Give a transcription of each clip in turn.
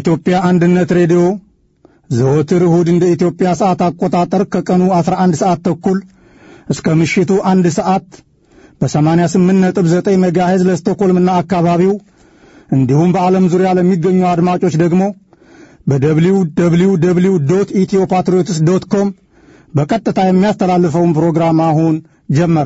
የኢትዮጵያ አንድነት ሬዲዮ ዘወትር እሁድ እንደ ኢትዮጵያ ሰዓት አቆጣጠር ከቀኑ 11 ሰዓት ተኩል እስከ ምሽቱ አንድ ሰዓት በ88.9 ሜጋሄዝ ለስቶኮልምና አካባቢው እንዲሁም በዓለም ዙሪያ ለሚገኙ አድማጮች ደግሞ በደብሊው ደብሊው ደብሊው ዶት ኢትዮ ፓትሪዮትስ ዶት ኮም በቀጥታ የሚያስተላልፈውን ፕሮግራም አሁን ጀመረ።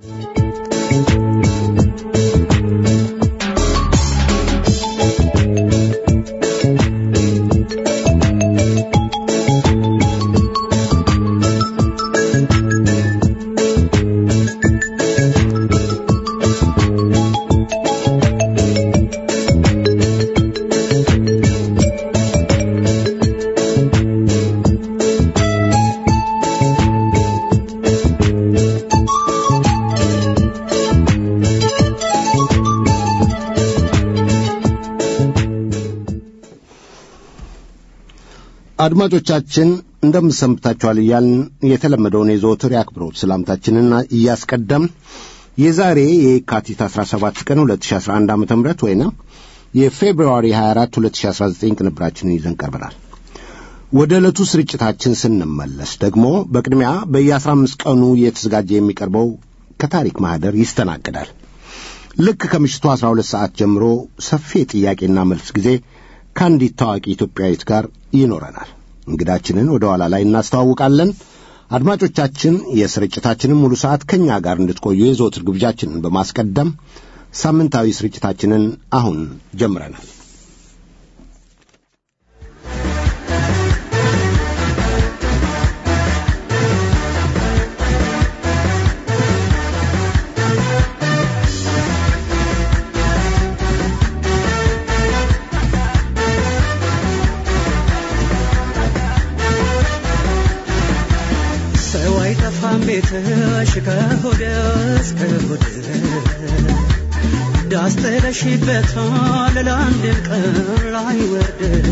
አድማጮቻችን እንደምሰምታችኋል እያልን የተለመደውን የዘወትር የአክብሮት ሰላምታችንን እያስቀደም የዛሬ የካቲት 17 ቀን 2011 ዓ ም ወይንም የፌብርዋሪ 24 2019 ቅንብራችንን ይዘን ቀርበናል። ወደ ዕለቱ ስርጭታችን ስንመለስ ደግሞ በቅድሚያ በየ15 ቀኑ እየተዘጋጀ የሚቀርበው ከታሪክ ማኅደር ይስተናግዳል። ልክ ከምሽቱ 12 ሰዓት ጀምሮ ሰፊ የጥያቄና መልስ ጊዜ ከአንዲት ታዋቂ ኢትዮጵያዊት ጋር ይኖረናል። እንግዳችንን ወደ ኋላ ላይ እናስተዋውቃለን። አድማጮቻችን የስርጭታችንን ሙሉ ሰዓት ከእኛ ጋር እንድትቆዩ የዘወትር ግብዣችንን በማስቀደም ሳምንታዊ ስርጭታችንን አሁን ጀምረናል። ሰው አይጠፋም ቤትሽ ከሆድ እስከ ሆድ ዳስ ጥለሽበታል ለአንድም ቀን ላይ ወርድ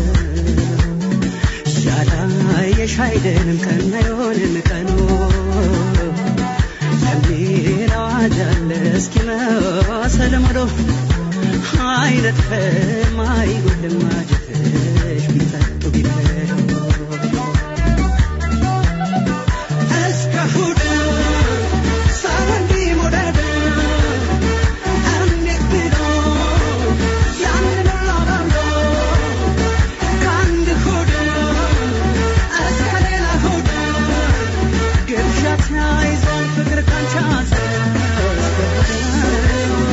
ያላየሽ አይደለም ቀን አይሆንም ቀኑ የሚል አዋጅ አለ እስኪመሰል ሙሉ አይነጥፍም አይጎልም ማጀትሽ ቢጠጡ ቢበሉ እስከ እሑድ ሰው እንዲሞደድ እንዴት ብሎ ያንን ሁሉ አባብሎ ከአንድ እሑድ እስከ ሌላ እሑድ ግብዣ ተያይዟል ፍቅር ካንቺ እስከ እሑድ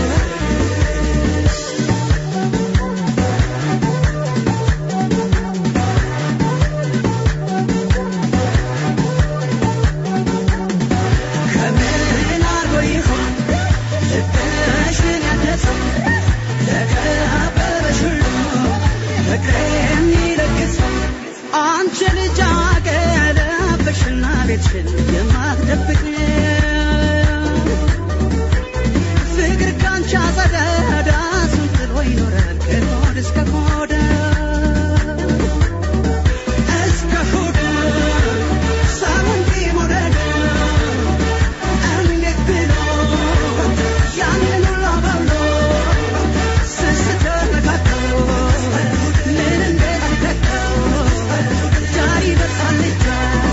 ከምን አርጎ ይሆን ልብሽን ያደሰው ለከበበሽ ሁሉ ፍቅር የሚለግሰው አንቺ ልጅ አገለበሽና ቤትሽን የማትደብቅ ፍቅር ካንቺ አጸደ ዳሱን ጥሎ ይኖራል ከሆድ እስከ ሆድ እስከ ሆድ ሰው እንዲሞደድ እንዴት ብሎ ያንን ሁሉ አባብሎ ስስት ተነካክቶ ምን እንዴት ይተካው ዳር ይበጣል ልጇ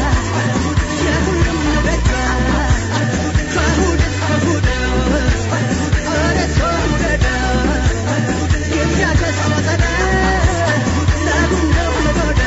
የሁሉም በጇ ከእሑድ እስከ እሑድ ወደ ሰው ውደድ ግብዣ ከሰጠደ ለጉንደው ለጎዳ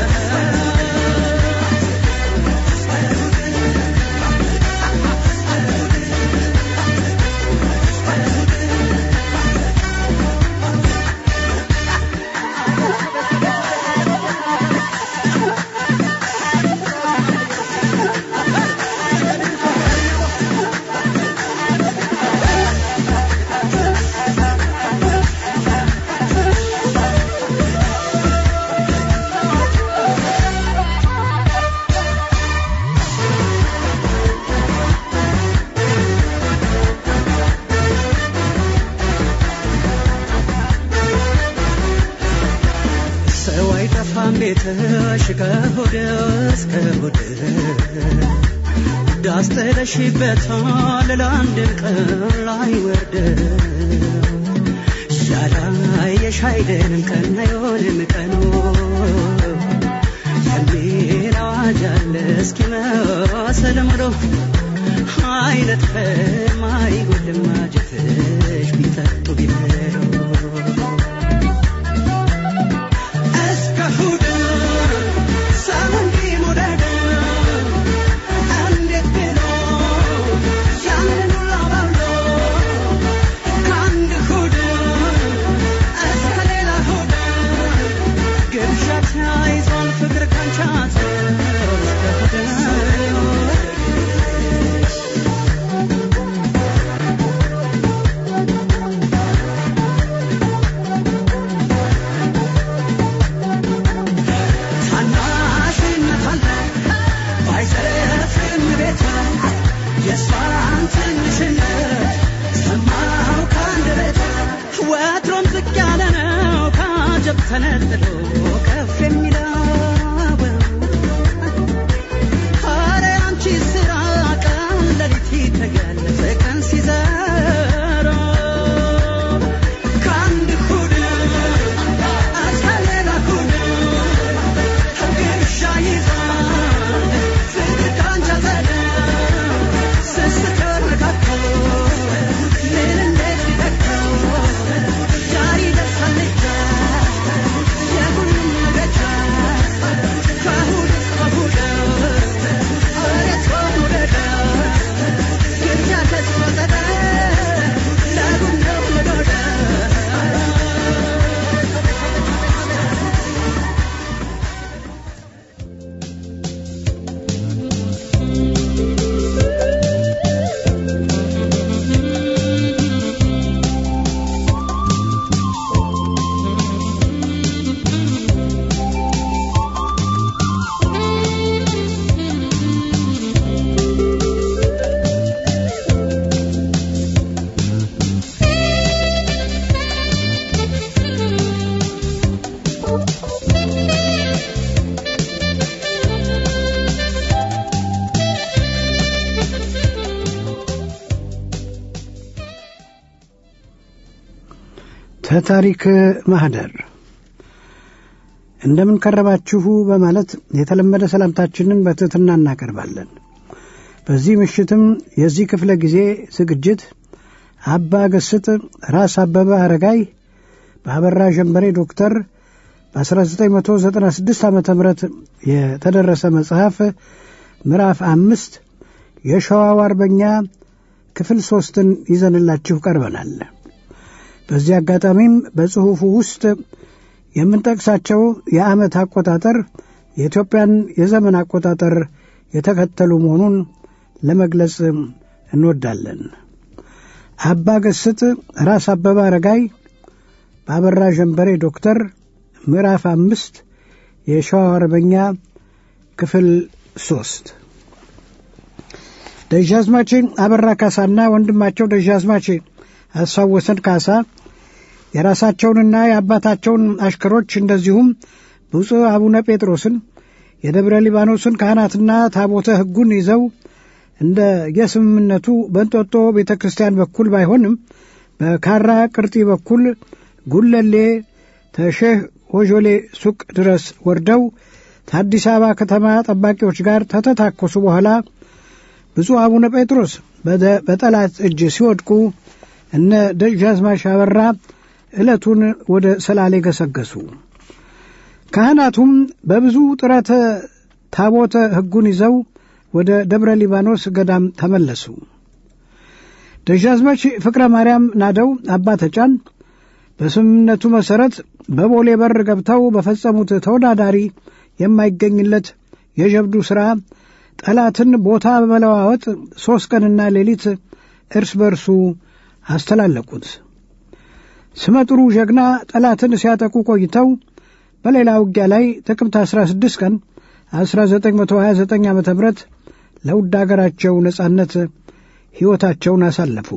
ሰው አይጠፋም ቤትሽ ከሆድ እስከ ሆድ ዳስ ጥለሽበታል ለአንድም ቀን ላይ ወርድ ያላየሽ አይደንም ቀን አይሆንም ቀኑ የሚል አዋጅ አለ እስኪመስል ሙሉ አይነጥፍም አይጎልም ማጀትሽ ቢጠጡ ቢበሉ እስከ እሑድ ሰውን ቢሞደድ እንዴት ብሎ ያንን ሁሉ አባብሎ ከአንድ እሑድ እስከ ሌላ እሑድ ግብዣ ተያይዟል ፍቅር ካንቺ እስከ እሑድ ታናሽነት አለ ባይዘፍን ቤቷ የእሷን ትንሽነት ሰማው ከአንደበቷ ወትሮም ዝቅ ያለ ነው ከአጀብ ተነጥሎ ከፍ የሚለው ኧረ አንቺ ስራ ቀን ሌሊት ይተጋል ቀን ሲዘራ ከአንድ እሑድ እስከ ሌላ እሑድ ግብዣ ይዛል ፍቅር ካንቺ አጸደ ስትተረካከው ምን እንዴት ሊተካው ዛሬ ደርሳል ልጃ የሁሉም መገጃ ከእሑድ እስከ እሑድ እሬት ወውደደ ግብዣ ተስፋጸደ ለጉም ነው ለዶደ ተታሪክ ማህደር እንደምን ከረባችሁ በማለት የተለመደ ሰላምታችንን በትህትና እናቀርባለን። በዚህ ምሽትም የዚህ ክፍለ ጊዜ ዝግጅት አባ ገስጥ ራስ አበበ አረጋይ በአበራ ጀንበሬ ዶክተር በ1996 ዓ ም የተደረሰ መጽሐፍ ምዕራፍ አምስት የሸዋው አርበኛ ክፍል ሦስትን ይዘንላችሁ ቀርበናል። በዚህ አጋጣሚም በጽሑፉ ውስጥ የምንጠቅሳቸው የዓመት አቆጣጠር የኢትዮጵያን የዘመን አቆጣጠር የተከተሉ መሆኑን ለመግለጽ እንወዳለን። አባ ገስጥ ራስ አበበ አረጋይ በአበራ ጀንበሬ ዶክተር ምዕራፍ አምስት የሸዋ አርበኛ ክፍል ሶስት ደጃዝማች አበራ ካሳና ወንድማቸው ደጃዝማች አስፋወሰን ካሳ የራሳቸውንና የአባታቸውን አሽከሮች እንደዚሁም ብፁዕ አቡነ ጴጥሮስን የደብረ ሊባኖስን ካህናትና ታቦተ ሕጉን ይዘው እንደ የስምምነቱ በእንጦጦ ቤተ ክርስቲያን በኩል ባይሆንም በካራ ቅርጢ በኩል ጉለሌ ተሼህ ሆጆሌ ሱቅ ድረስ ወርደው ከአዲስ አበባ ከተማ ጠባቂዎች ጋር ከተታኮሱ በኋላ ብፁዕ አቡነ ጴጥሮስ በጠላት እጅ ሲወድቁ እነ ደጃዝማች አበራ ዕለቱን ወደ ሰላሌ ገሰገሱ። ካህናቱም በብዙ ጥረት ታቦተ ሕጉን ይዘው ወደ ደብረ ሊባኖስ ገዳም ተመለሱ። ደጃዝማች ፍቅረ ማርያም ናደው አባ ተጫን በስምምነቱ መሠረት በቦሌ በር ገብተው በፈጸሙት ተወዳዳሪ የማይገኝለት የጀብዱ ሥራ ጠላትን ቦታ በመለዋወጥ ሦስት ቀንና ሌሊት እርስ በርሱ አስተላለቁት። ስመጥሩ ጀግና ጠላትን ሲያጠቁ ቆይተው በሌላ ውጊያ ላይ ጥቅምት 16 ቀን 1929 ዓ ም ለውድ አገራቸው ነጻነት ሕይወታቸውን አሳለፉ።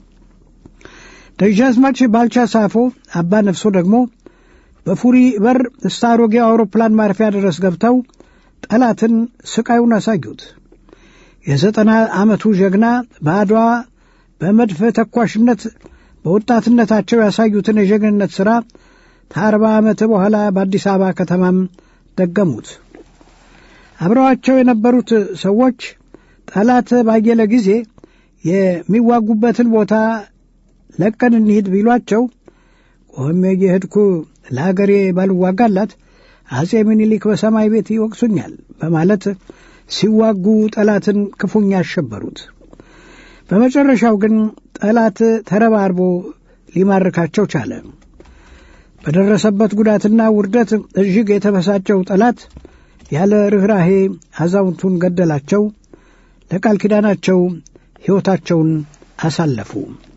ደጃዝማች ባልቻ ሳፎ አባ ነፍሶ ደግሞ በፉሪ በር እስከ አሮጌው አውሮፕላን ማረፊያ ድረስ ገብተው ጠላትን ስቃዩን አሳዩት። የዘጠና ዓመቱ ጀግና በአድዋ በመድፍ ተኳሽነት በወጣትነታቸው ያሳዩትን የጀግንነት ሥራ ከአርባ ዓመት በኋላ በአዲስ አበባ ከተማም ደገሙት። አብረዋቸው የነበሩት ሰዎች ጠላት ባየለ ጊዜ የሚዋጉበትን ቦታ ለቀን እንሂድ ቢሏቸው ቆሜ እየሄድኩ ለአገሬ ባልዋጋላት አጼ ምኒልክ በሰማይ ቤት ይወቅሱኛል በማለት ሲዋጉ ጠላትን ክፉኛ አሸበሩት። በመጨረሻው ግን ጠላት ተረባርቦ ሊማርካቸው ቻለ። በደረሰበት ጉዳትና ውርደት እጅግ የተበሳጨው ጠላት ያለ ርኅራሄ አዛውንቱን ገደላቸው። ለቃል ኪዳናቸው ሕይወታቸውን አሳለፉ።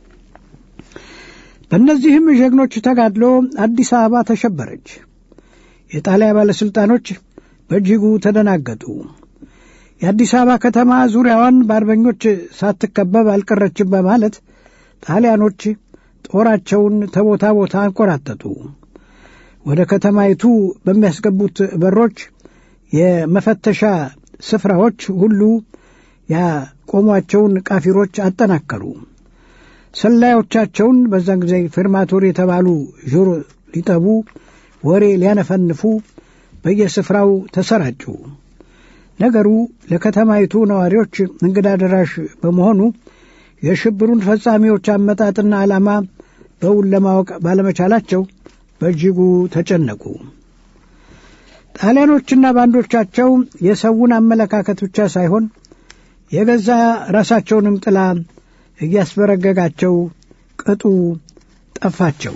በእነዚህም ጀግኖች ተጋድሎ አዲስ አበባ ተሸበረች። የጣሊያ ባለሥልጣኖች በእጅጉ ተደናገጡ። የአዲስ አበባ ከተማ ዙሪያዋን በአርበኞች ሳትከበብ አልቀረችም በማለት ጣሊያኖች ጦራቸውን ተቦታ ቦታ አንቆራጠጡ። ወደ ከተማይቱ በሚያስገቡት በሮች የመፈተሻ ስፍራዎች ሁሉ ያቆሟቸውን ቃፊሮች አጠናከሩ። ሰላዮቻቸውን በዛን ጊዜ ፌርማቶር የተባሉ ጆሮ ሊጠቡ ወሬ ሊያነፈንፉ በየስፍራው ተሰራጩ። ነገሩ ለከተማይቱ ነዋሪዎች እንግዳ ደራሽ በመሆኑ የሽብሩን ፈጻሚዎች አመጣጥና ዓላማ በውል ለማወቅ ባለመቻላቸው በእጅጉ ተጨነቁ። ጣሊያኖችና ባንዶቻቸው የሰውን አመለካከት ብቻ ሳይሆን የገዛ ራሳቸውንም ጥላ እያስበረገጋቸው ቅጡ ጠፋቸው።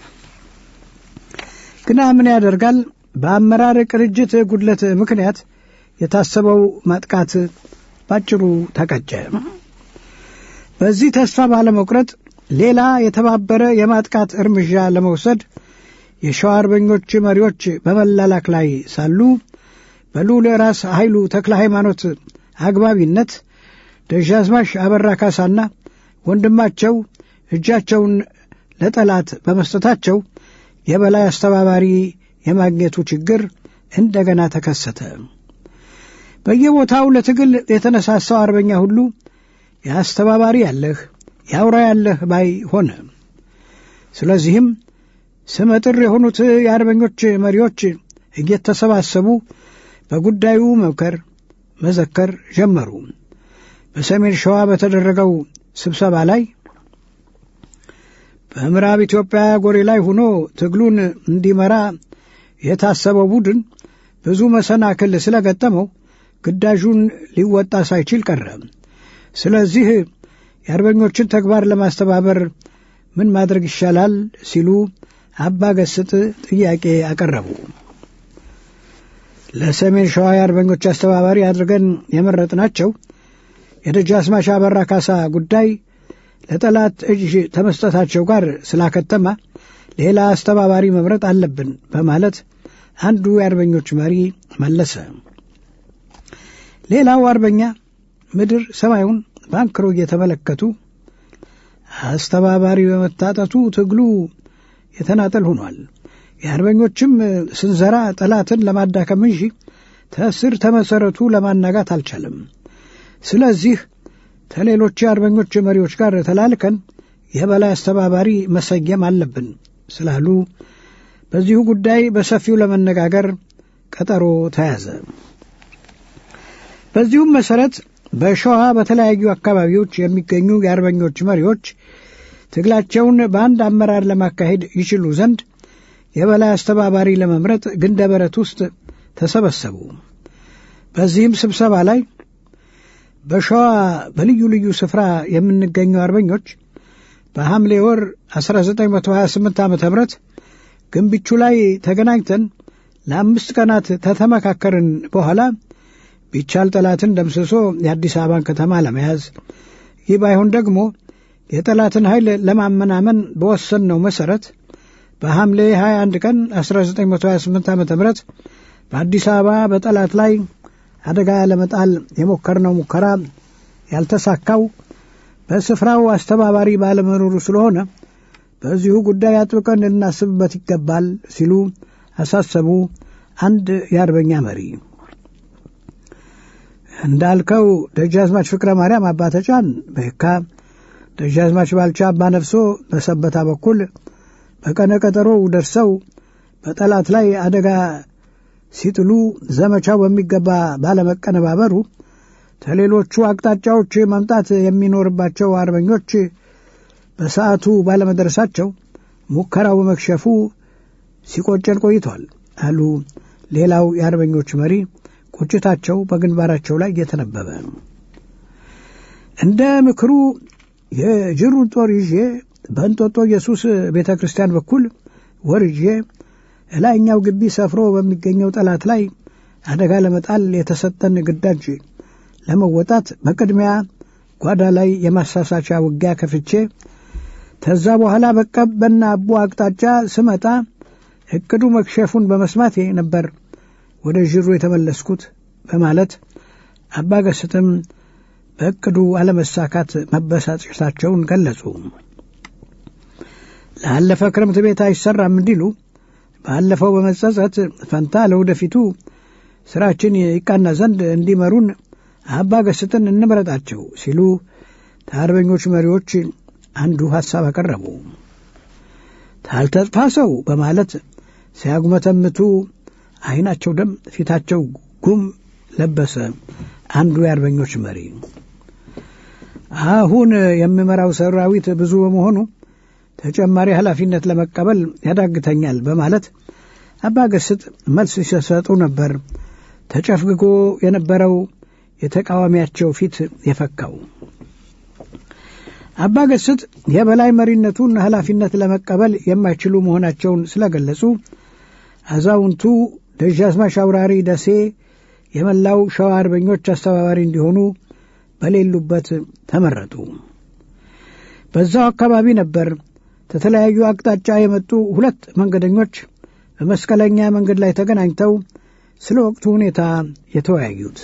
ግና ምን ያደርጋል፣ በአመራር ቅንጅት ጉድለት ምክንያት የታሰበው ማጥቃት ባጭሩ ተቀጨ። በዚህ ተስፋ ባለመቁረጥ ሌላ የተባበረ የማጥቃት እርምጃ ለመውሰድ የሸዋ አርበኞች መሪዎች በመላላክ ላይ ሳሉ በልዑል ራስ ኃይሉ ተክለ ሃይማኖት አግባቢነት ደጃዝማች አበራ ካሳና ወንድማቸው እጃቸውን ለጠላት በመስጠታቸው የበላይ አስተባባሪ የማግኘቱ ችግር እንደገና ተከሰተ። በየቦታው ለትግል የተነሳሳው አርበኛ ሁሉ የአስተባባሪ ያለህ የአውራ ያለህ ባይ ሆነ። ስለዚህም ስመጥር የሆኑት የአርበኞች መሪዎች እየተሰባሰቡ በጉዳዩ መምከር፣ መዘከር ጀመሩ። በሰሜን ሸዋ በተደረገው ስብሰባ ላይ በምዕራብ ኢትዮጵያ ጎሬ ላይ ሆኖ ትግሉን እንዲመራ የታሰበው ቡድን ብዙ መሰናክል ስለገጠመው ግዳጁን ሊወጣ ሳይችል ቀረ። ስለዚህ የአርበኞችን ተግባር ለማስተባበር ምን ማድረግ ይሻላል ሲሉ አባ ገስጥ ጥያቄ አቀረቡ። ለሰሜን ሸዋ የአርበኞች አስተባባሪ አድርገን የመረጥናቸው የደጃዝማች አበራ ካሳ ጉዳይ ለጠላት እጅ ተመስጠታቸው ጋር ስላከተማ ሌላ አስተባባሪ መምረጥ አለብን በማለት አንዱ የአርበኞች መሪ መለሰ። ሌላው አርበኛ ምድር ሰማዩን በአንክሮ እየተመለከቱ አስተባባሪ በመታጠቱ ትግሉ የተናጠል ሆኗል። የአርበኞችም ስንዘራ ጠላትን ለማዳከም እንጂ ተስር ተመሰረቱ ለማናጋት አልቻለም። ስለዚህ ከሌሎች የአርበኞች መሪዎች ጋር ተላልከን የበላይ አስተባባሪ መሰየም አለብን ስላሉ በዚሁ ጉዳይ በሰፊው ለመነጋገር ቀጠሮ ተያዘ። በዚሁም መሰረት በሸዋ በተለያዩ አካባቢዎች የሚገኙ የአርበኞች መሪዎች ትግላቸውን በአንድ አመራር ለማካሄድ ይችሉ ዘንድ የበላይ አስተባባሪ ለመምረጥ ግንደበረት ውስጥ ተሰበሰቡ። በዚህም ስብሰባ ላይ በሸዋ በልዩ ልዩ ስፍራ የምንገኙ አርበኞች በሐምሌ ወር 1928 ዓ ም ግንብቹ ላይ ተገናኝተን ለአምስት ቀናት ተተመካከርን በኋላ ቢቻል ጠላትን ደምስሶ የአዲስ አበባን ከተማ ለመያዝ ይህ ባይሆን ደግሞ የጠላትን ኃይል ለማመናመን በወሰንነው መሠረት በሐምሌ 21 ቀን 1928 ዓ ም በአዲስ አበባ በጠላት ላይ አደጋ ለመጣል የሞከርነው ሙከራ ያልተሳካው በስፍራው አስተባባሪ ባለመኖሩ ስለሆነ በዚሁ ጉዳይ አጥብቀን ልናስብበት ይገባል ሲሉ አሳሰቡ። አንድ የአርበኛ መሪ እንዳልከው ደጃዝማች ፍቅረ ማርያም አባተጫን በየካ ደጃዝማች ባልቻ አባ ነፍሶ በሰበታ በኩል በቀነ ቀጠሮው ደርሰው በጠላት ላይ አደጋ ሲጥሉ ዘመቻው በሚገባ ባለመቀነባበሩ ከሌሎቹ አቅጣጫዎች መምጣት የሚኖርባቸው አርበኞች በሰዓቱ ባለመድረሳቸው ሙከራው በመክሸፉ ሲቆጨን ቆይቷል አሉ ሌላው የአርበኞች መሪ ቁጭታቸው በግንባራቸው ላይ እየተነበበ እንደ ምክሩ የጅሩን ጦር ይዤ በእንጦጦ ኢየሱስ ቤተ ክርስቲያን በኩል ወርጄ እላይኛው ግቢ ሰፍሮ በሚገኘው ጠላት ላይ አደጋ ለመጣል የተሰጠን ግዳጅ ለመወጣት በቅድሚያ ጓዳ ላይ የማሳሳቻ ውጊያ ከፍቼ ከዛ በኋላ በቀበና አቦ አቅጣጫ ስመጣ እቅዱ መክሸፉን በመስማቴ ነበር ወደ ዥሩ የተመለስኩት በማለት አባገስትም በእቅዱ አለመሳካት መበሳጨታቸውን ገለጹ። ላለፈ ክረምት ቤት አይሰራም እንዲሉ ባለፈው በመጸጸት ፈንታ ለወደፊቱ ስራችን ይቃና ዘንድ እንዲመሩን አባ ገስጥን እንምረጣቸው ሲሉ ከአርበኞች መሪዎች አንዱ ሐሳብ አቀረቡ። ታልተጥፋ ሰው በማለት ሲያጉመተምቱ ዓይናቸው ደም፣ ፊታቸው ጉም ለበሰ። አንዱ የአርበኞች መሪ አሁን የምመራው ሰራዊት ብዙ በመሆኑ ተጨማሪ ኃላፊነት ለመቀበል ያዳግተኛል በማለት አባ ገስጥ መልስ ሲሰጡ ነበር ተጨፍግጎ የነበረው የተቃዋሚያቸው ፊት የፈካው። አባ ገስጥ የበላይ መሪነቱን ኃላፊነት ለመቀበል የማይችሉ መሆናቸውን ስለገለጹ አዛውንቱ ደጃዝማች አውራሪ ደሴ የመላው ሸዋ አርበኞች አስተባባሪ እንዲሆኑ በሌሉበት ተመረጡ። በዛው አካባቢ ነበር ከተለያዩ አቅጣጫ የመጡ ሁለት መንገደኞች በመስቀለኛ መንገድ ላይ ተገናኝተው ስለ ወቅቱ ሁኔታ የተወያዩት።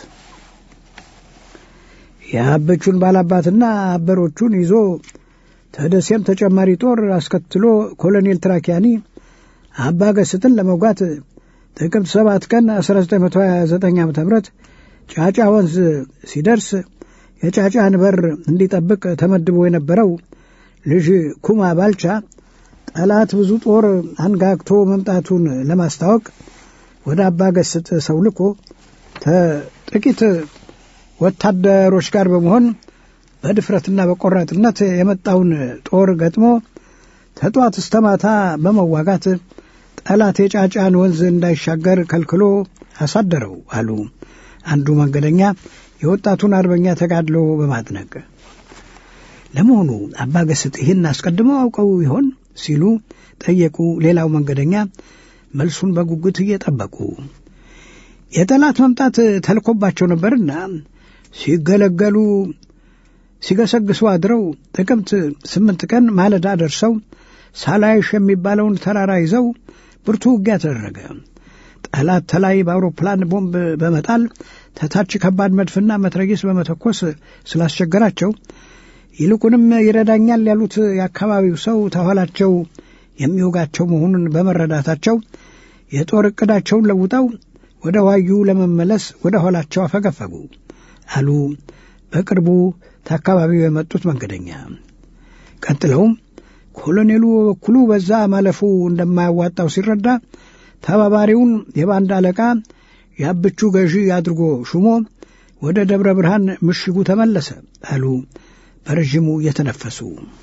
የአበቹን ባላባትና አበሮቹን ይዞ ተደሴም ተጨማሪ ጦር አስከትሎ ኮሎኔል ትራኪያኒ አባ ገስጥን ለመውጋት ጥቅምት ሰባት ቀን 1929 ዓ ም ጫጫ ወንዝ ሲደርስ የጫጫን በር እንዲጠብቅ ተመድቦ የነበረው ልጅ ኩማ ባልቻ ጠላት ብዙ ጦር አንጋግቶ መምጣቱን ለማስታወቅ ወደ አባ ገስጥ ሰው ልኮ ጥቂት ወታደሮች ጋር በመሆን በድፍረትና በቆራጥነት የመጣውን ጦር ገጥሞ ተጧት እስተ ማታ በመዋጋት ጠላት የጫጫን ወንዝ እንዳይሻገር ከልክሎ አሳደረው አሉ አንዱ መንገደኛ የወጣቱን አርበኛ ተጋድሎ በማድነቅ ለመሆኑ አባ ገስጥ ይህን አስቀድመው አውቀው ይሆን ሲሉ ጠየቁ ሌላው መንገደኛ መልሱን በጉጉት እየጠበቁ የጠላት መምጣት ተልኮባቸው ነበርና ሲገለገሉ ሲገሰግሱ አድረው ጥቅምት ስምንት ቀን ማለዳ ደርሰው ሳላይሽ የሚባለውን ተራራ ይዘው ብርቱ ውጊያ ተደረገ። ጠላት ተላይ በአውሮፕላን ቦምብ በመጣል ተታች ከባድ መድፍና መትረጊስ በመተኮስ ስላስቸገራቸው ይልቁንም ይረዳኛል ያሉት የአካባቢው ሰው ተኋላቸው የሚወጋቸው መሆኑን በመረዳታቸው የጦር ዕቅዳቸውን ለውጠው ወደ ዋዩ ለመመለስ ወደ ኋላቸው አፈገፈጉ አሉ በቅርቡ ከአካባቢው የመጡት መንገደኛ። ቀጥለውም ኮሎኔሉ በበኩሉ በዛ ማለፉ እንደማያዋጣው ሲረዳ ተባባሪውን የባንድ አለቃ የአብቹ ገዢ አድርጎ ሹሞ ወደ ደብረ ብርሃን ምሽጉ ተመለሰ አሉ በረዥሙ እየተነፈሱ።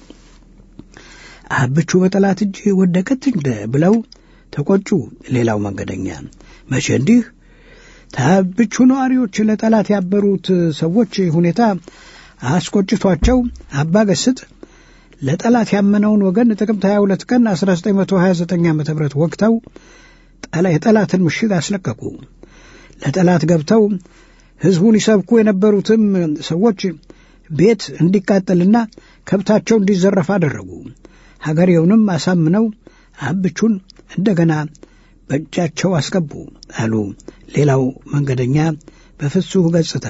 አብቹ በጠላት እጅ ወደቀች እንደ ብለው ተቆጩ። ሌላው መንገደኛ መቼ እንዲህ ታብቹ ነዋሪዎች ለጠላት ያበሩት ሰዎች ሁኔታ አስቆጭቷቸው አባ ገስጥ ለጠላት ያመነውን ወገን ጥቅምት 22 ቀን 1929 ዓ ም ወቅተው የጠላትን ምሽግ አስለቀቁ። ለጠላት ገብተው ሕዝቡን ይሰብኩ የነበሩትም ሰዎች ቤት እንዲቃጠልና ከብታቸው እንዲዘረፍ አደረጉ። ሀገሬውንም አሳምነው አብቹን እንደገና በእጃቸው አስገቡ አሉ ሌላው መንገደኛ በፍጹህ ገጽታ።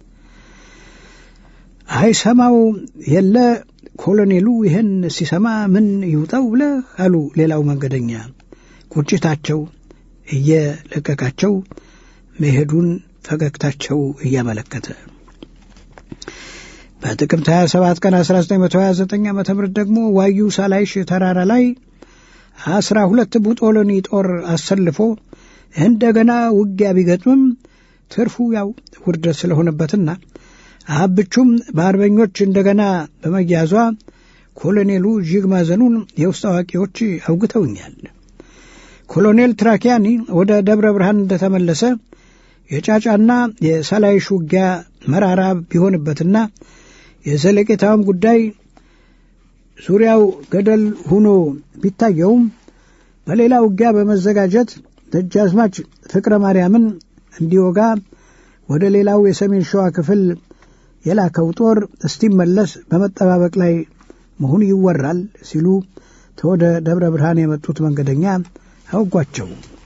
አይሰማው የለ ኮሎኔሉ ይህን ሲሰማ ምን ይውጠው ብለህ አሉ ሌላው መንገደኛ ቁጭታቸው እየለቀቃቸው መሄዱን ፈገግታቸው እያመለከተ በጥቅምት 27 ቀን 1929 ዓ ም ደግሞ ዋዩ ሳላይሽ ተራራ ላይ አስራ ሁለት ቡጦሎኒ ጦር አሰልፎ እንደገና ውጊያ ቢገጥምም ትርፉ ያው ውርደት ስለሆነበትና አብቹም በአርበኞች እንደገና በመያዟ ኮሎኔሉ እጅግ ማዘኑን የውስጥ አዋቂዎች አውግተውኛል። ኮሎኔል ትራኪያኒ ወደ ደብረ ብርሃን እንደተመለሰ የጫጫና የሳላይሽ ውጊያ መራራ ቢሆንበትና የዘለቄታውም ጉዳይ ዙሪያው ገደል ሆኖ ቢታየውም በሌላ ውጊያ በመዘጋጀት ደጃዝማች ፍቅረ ማርያምን እንዲወጋ ወደ ሌላው የሰሜን ሸዋ ክፍል የላከው ጦር እስቲመለስ በመጠባበቅ ላይ መሆኑ ይወራል ሲሉ ተወደ ደብረ ብርሃን የመጡት መንገደኛ አውጓቸው።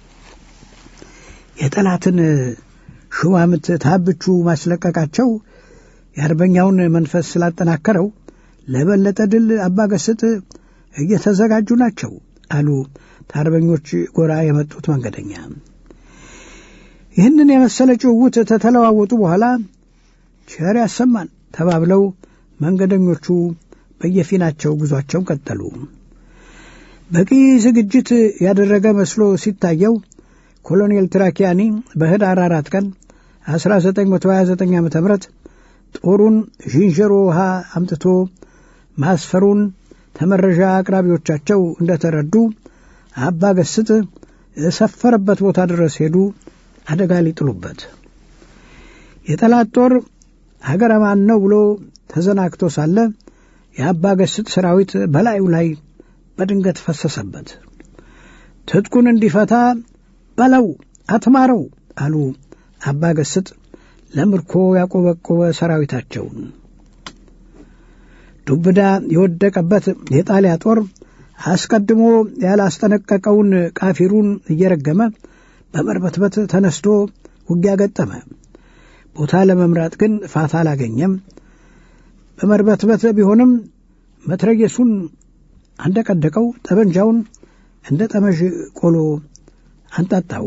የጠላትን ሹማምት ታብቹ ማስለቀቃቸው የአርበኛውን መንፈስ ስላጠናከረው ለበለጠ ድል አባገስጥ እየተዘጋጁ ናቸው አሉ ከአርበኞች ጎራ የመጡት መንገደኛ። ይህንን የመሰለ ጭውውት ተተለዋወጡ በኋላ ቸር ያሰማን ተባብለው መንገደኞቹ በየፊናቸው ጉዟቸውን ቀጠሉ። በቂ ዝግጅት ያደረገ መስሎ ሲታየው ኮሎኔል ትራኪያኒ በህዳር አራት ቀን 1929 ዓ ም ጦሩን ዥንጀሮ ውሃ አምጥቶ ማስፈሩን ተመረዣ አቅራቢዎቻቸው እንደተረዱ አባ ገስጥ የሰፈረበት ቦታ ድረስ ሄዱ አደጋ ሊጥሉበት። የጠላት ጦር ሀገረ ማን ነው ብሎ ተዘናግቶ ሳለ የአባ ገስጥ ሰራዊት በላዩ ላይ በድንገት ፈሰሰበት። ትጥቁን እንዲፈታ በለው አትማረው አሉ አባ ገስጥ ለምርኮ ያቆበቆበ ሰራዊታቸውን። ዱብዳ የወደቀበት የጣሊያ ጦር አስቀድሞ ያላስጠነቀቀውን ቃፊሩን እየረገመ በመርበትበት ተነስቶ ውጊያ ገጠመ። ቦታ ለመምራት ግን ፋታ አላገኘም። በመርበትበት ቢሆንም መትረየሱን አንደቀደቀው፣ ጠበንጃውን እንደ ጠመዥ ቆሎ አንጣጣው።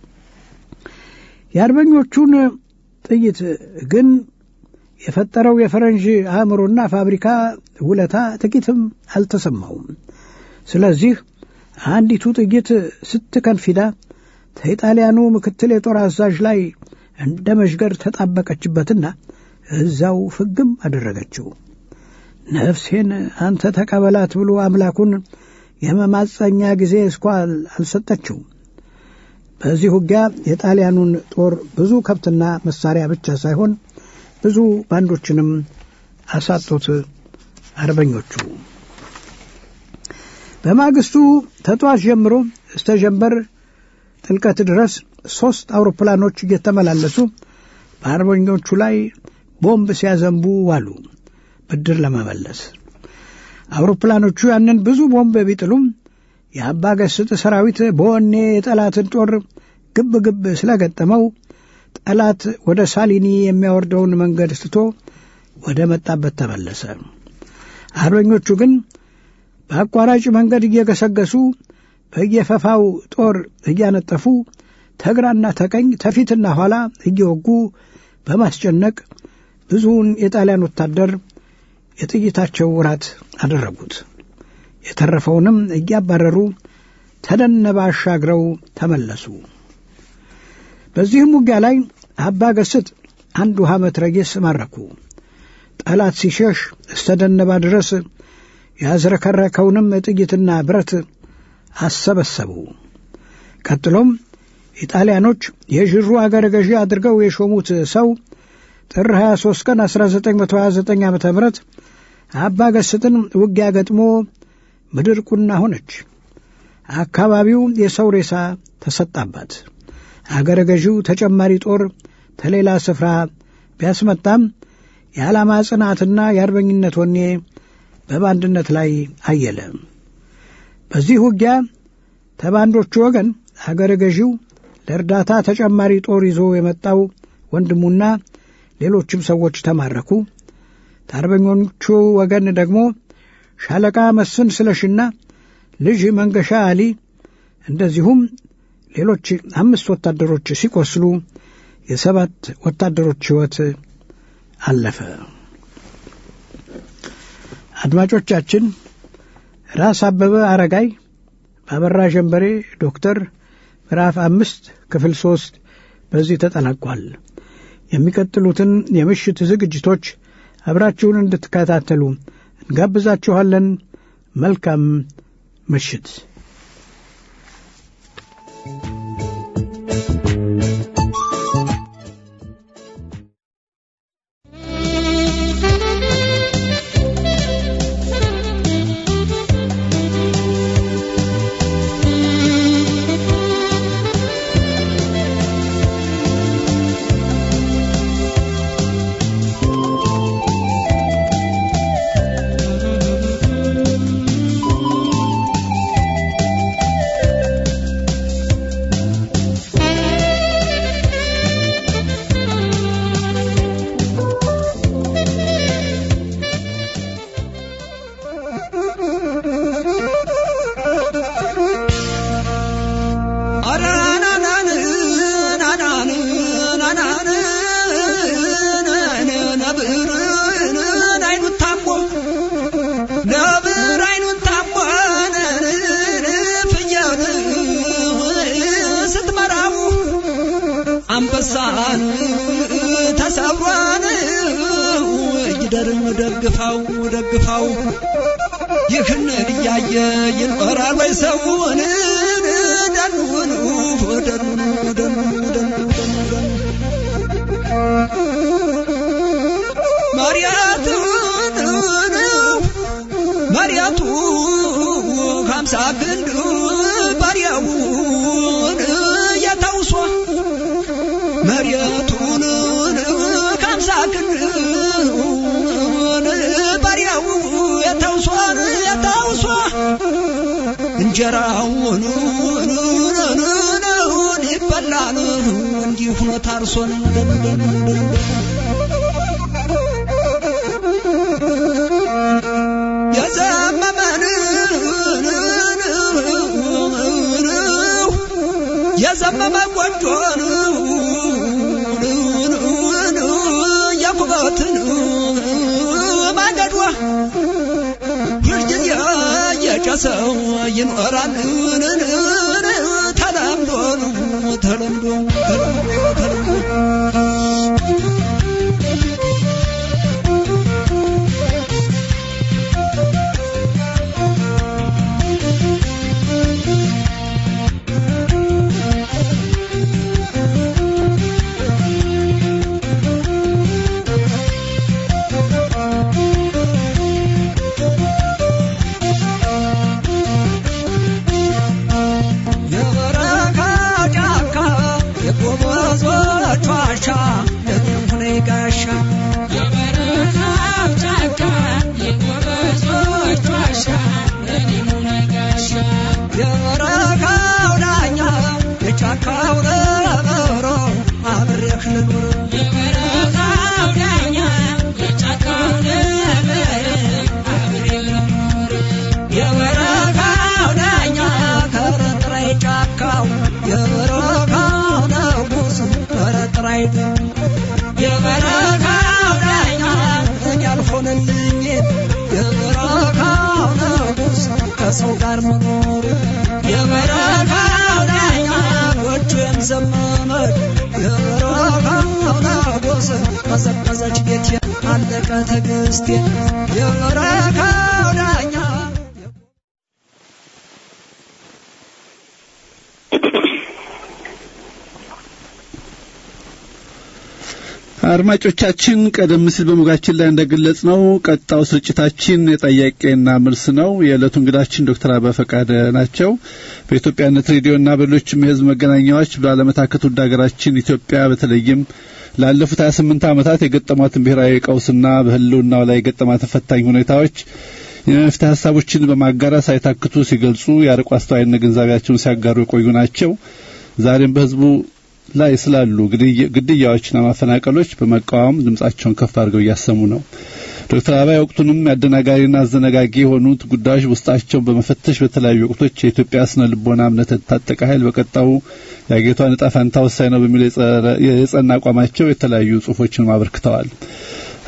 የአርበኞቹን ጥይት ግን የፈጠረው የፈረንጅ አእምሮና ፋብሪካ ውለታ ጥቂትም አልተሰማውም። ስለዚህ አንዲቱ ጥይት ስትከንፊዳ ከኢጣሊያኑ ምክትል የጦር አዛዥ ላይ እንደ መዥገር ተጣበቀችበትና እዛው ፍግም አደረገችው። ነፍሴን አንተ ተቀበላት ብሎ አምላኩን የመማፀኛ ጊዜ እስኳ አልሰጠችው። በዚህ ውጊያ የጣሊያኑን ጦር ብዙ ከብትና መሳሪያ ብቻ ሳይሆን ብዙ ባንዶችንም አሳጡት አርበኞቹ። በማግስቱ ተጧት ጀምሮ እስተ ጀንበር ጥልቀት ድረስ ሦስት አውሮፕላኖች እየተመላለሱ በአርበኞቹ ላይ ቦምብ ሲያዘንቡ ዋሉ ብድር ለመመለስ። አውሮፕላኖቹ ያንን ብዙ ቦምብ ቢጥሉም የአባ ገስጥ ሰራዊት በወኔ የጠላትን ጦር ግብ ግብ ስለገጠመው ጠላት ወደ ሳሊኒ የሚያወርደውን መንገድ ስቶ ወደ መጣበት ተመለሰ። አርበኞቹ ግን በአቋራጭ መንገድ እየገሰገሱ በየፈፋው ጦር እያነጠፉ ተግራና ተቀኝ ተፊትና ኋላ እየወጉ በማስጨነቅ ብዙውን የጣሊያን ወታደር የጥይታቸው ውራት አደረጉት። የተረፈውንም እያባረሩ ተደነበ አሻግረው ተመለሱ። በዚህም ውጊያ ላይ አባ ገስጥ አንድ ውሃ መትረየስ ማረኩ። ጠላት ሲሸሽ እስተ ደነባ ድረስ ያዝረከረከውንም ጥይትና ብረት አሰበሰቡ። ቀጥሎም ኢጣሊያኖች የዥሩ አገረ ገዢ አድርገው የሾሙት ሰው ጥር 23 ቀን 1929 ዓ ም አባ ገስጥን ውጊያ ገጥሞ ምድር ቁና ሆነች። አካባቢው የሰው ሬሳ ተሰጣባት። አገረ ገዢው ተጨማሪ ጦር ተሌላ ስፍራ ቢያስመጣም የዓላማ ጽናትና የአርበኝነት ወኔ በባንድነት ላይ አየለ። በዚህ ውጊያ ተባንዶቹ ወገን አገረ ገዢው ለእርዳታ ተጨማሪ ጦር ይዞ የመጣው ወንድሙና ሌሎችም ሰዎች ተማረኩ። ከአርበኞቹ ወገን ደግሞ ሻለቃ መስፍን ስለሽና ልጅ መንገሻ አሊ እንደዚሁም ሌሎች አምስት ወታደሮች ሲቆስሉ የሰባት ወታደሮች ሕይወት አለፈ። አድማጮቻችን ራስ አበበ አረጋይ በአበራ ጀንበሬ ዶክተር ምዕራፍ አምስት ክፍል ሶስት በዚህ ተጠናቋል። የሚቀጥሉትን የምሽት ዝግጅቶች አብራችሁን እንድትከታተሉ እንጋብዛችኋለን። መልካም ምሽት። አንበሳን ተሰብሯን እጅደርን ደግፋው ደግፋው ይህን እያየ ይኖራል ወይ ሰውን ደኑን ደኑን ደኑን ደኑን መሪያቱን መሪያቱ ከምሳ ግንድ ባሪያውን የተውሶ መሬቱን ከምሳ ክንድ ባሪያው የተውሶን የተውሶ እንጀራውን ይበላል እንዲሁ ሆኖ ታርሶን የዘመመን የዘመመ ጎጆን የኩበትን ማንደዷ ሁልጊዜ የጨሰው ይኖራል ተለምዶ ተለምዶ ተለምዶ ተለምዶ የበረካው ዳኛ እኔ አልሆነልኝ የበረካው ንጉሥ ከሰው ጋር መኖሩ የበረካው ዳኛ ጎጆም ዘመመች የበረካው ንጉሥ ቀዘቀዘች ቤቴ አለቀ ትዕግስቴ የበረካው ዳኛ አድማጮቻችን ቀደም ሲል በሞጋችን ላይ እንደገለጽ ነው ቀጣው ስርጭታችን የጠያቄና መልስ ነው። የዕለቱ እንግዳችን ዶክተር አበበ ፈቃደ ናቸው። በኢትዮጵያነት ሬዲዮና በሌሎችም የህዝብ መገናኛዎች ባለመታከት ውድ ሀገራችን ኢትዮጵያ በተለይም ላለፉት 28 ዓመታት የገጠሟትን ብሔራዊ ቀውስና በህልውናው ላይ የገጠማትን ፈታኝ ሁኔታዎች የመፍትሄ ሀሳቦችን በማጋራት ሳይታክቱ ሲገልጹ የአርቆ አስተዋይነት ግንዛቤያቸውን ሲያጋሩ የቆዩ ናቸው። ዛሬም በህዝቡ ላይ ስላሉ ግድያዎችና ማፈናቀሎች በመቃወም ድምጻቸውን ከፍ አድርገው እያሰሙ ነው። ዶክተር አበባ ወቅቱንም አደናጋሪና አዘነጋጊ የሆኑት ጉዳዮች ውስጣቸውን በመፈተሽ በተለያዩ ወቅቶች የኢትዮጵያ ስነ ልቦና እምነት የታጠቀ ኃይል በቀጣዩ የአገሪቷን ዕጣ ፈንታ ወሳኝ ነው በሚል የጸና አቋማቸው የተለያዩ ጽሁፎችን አበርክተዋል።